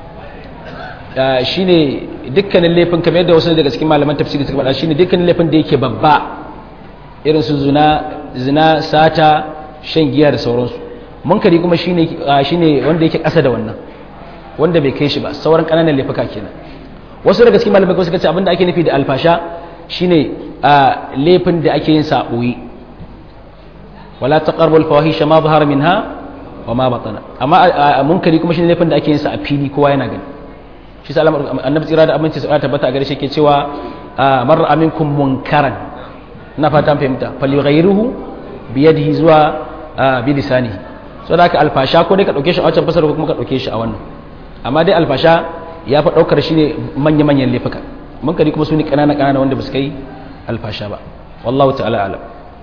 shine dukkanin laifin kamar yadda wasu daga cikin malaman tafsiri suka faɗa shine dukkanin laifin da yake babba irin su zina zina sata shan giya da sauransu munkari kuma shine shine wanda yake ƙasa da wannan wanda bai kai shi ba sauran ƙananan laifuka kenan wasu daga cikin malamai suka ce abinda ake nufi da alfasha shine laifin da ake yin sa boye wala taqrabul fawahisha ma zahara minha wa ma batana amma munkari kuma shine laifin da ake yin sa a fili kowa yana gani shi sa annabi tsira da aminci sa tabbata a gare shi ke cewa mar aminkum munkaran na fata fahimta falyughayyiruhu bi yadihi zuwa bi lisanihi so da haka alfasha ko dai ka dauke shi a wancan fasar ko kuma ka dauke shi a wannan amma dai alfasha ya fa daukar shi ne manya manyan laifuka munkari kuma su ne kanana kanana wanda ba su kai alfasha ba wallahu ta'ala alam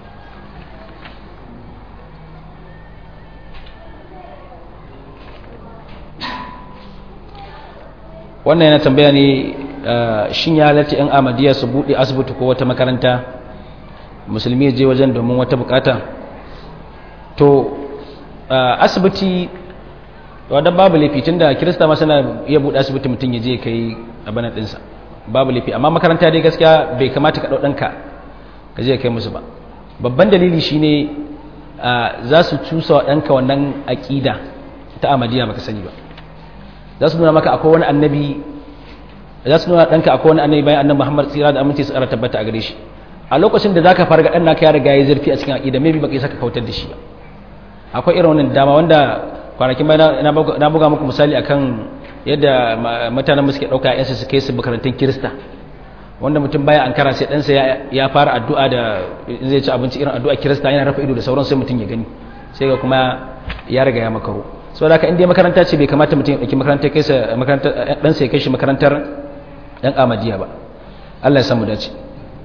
wannan yana tambaya ne shin ya halarci 'yan amadiya su buɗe asibiti ko wata makaranta musulmi je wajen domin wata bukata to asibiti wadda babu laifi tun da kirista ma suna iya buɗe asibiti mutum ya je kai abin ɗinsa babu laifi amma makaranta dai gaskiya bai kamata ka ɗauɗanka ka je kai musu ba babban dalili shine za su cusa wa ɗanka wannan aƙida ta amadiya baka sani ba za su nuna maka akwai wani annabi za su nuna ɗanka akwai wani annabi bayan annabi muhammad tsira da aminci su ara tabbata a gare shi a lokacin da za ka farga ɗan naka ya riga ya zurfi a cikin aƙida maybe baka isa ka kautar da shi ba akwai irin wannan dama wanda kwanakin bayan na buga muku misali akan yadda mutanen suke ɗauka yansu su kai su makarantun kirista wanda mutum baya ankara sai ɗansa ya fara addu'a da zai ci abinci irin addu'a kirista yana rafa ido da sauran sai mutum ya gani sai ga kuma ya riga ya makaro sau da ka inda makaranta ce bai kamata mutum ya ɗauki makarantar kaisa ɗansa ya kai shi makarantar ɗan amadiya ba allah ya samu dace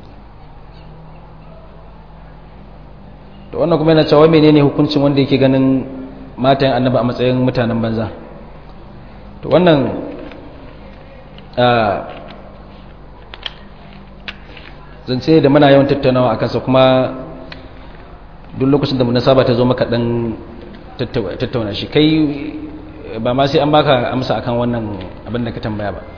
to wannan kuma yana cewa menene hukuncin wanda yake ganin matan annaba a matsayin mutanen banza to wannan zance da muna yawan tattaunawa a kansa kuma duk lokacin da munasaba ta zo maka dan tattauna shi kai ba ma sai an baka amsa akan wannan abin da ka tambaya ba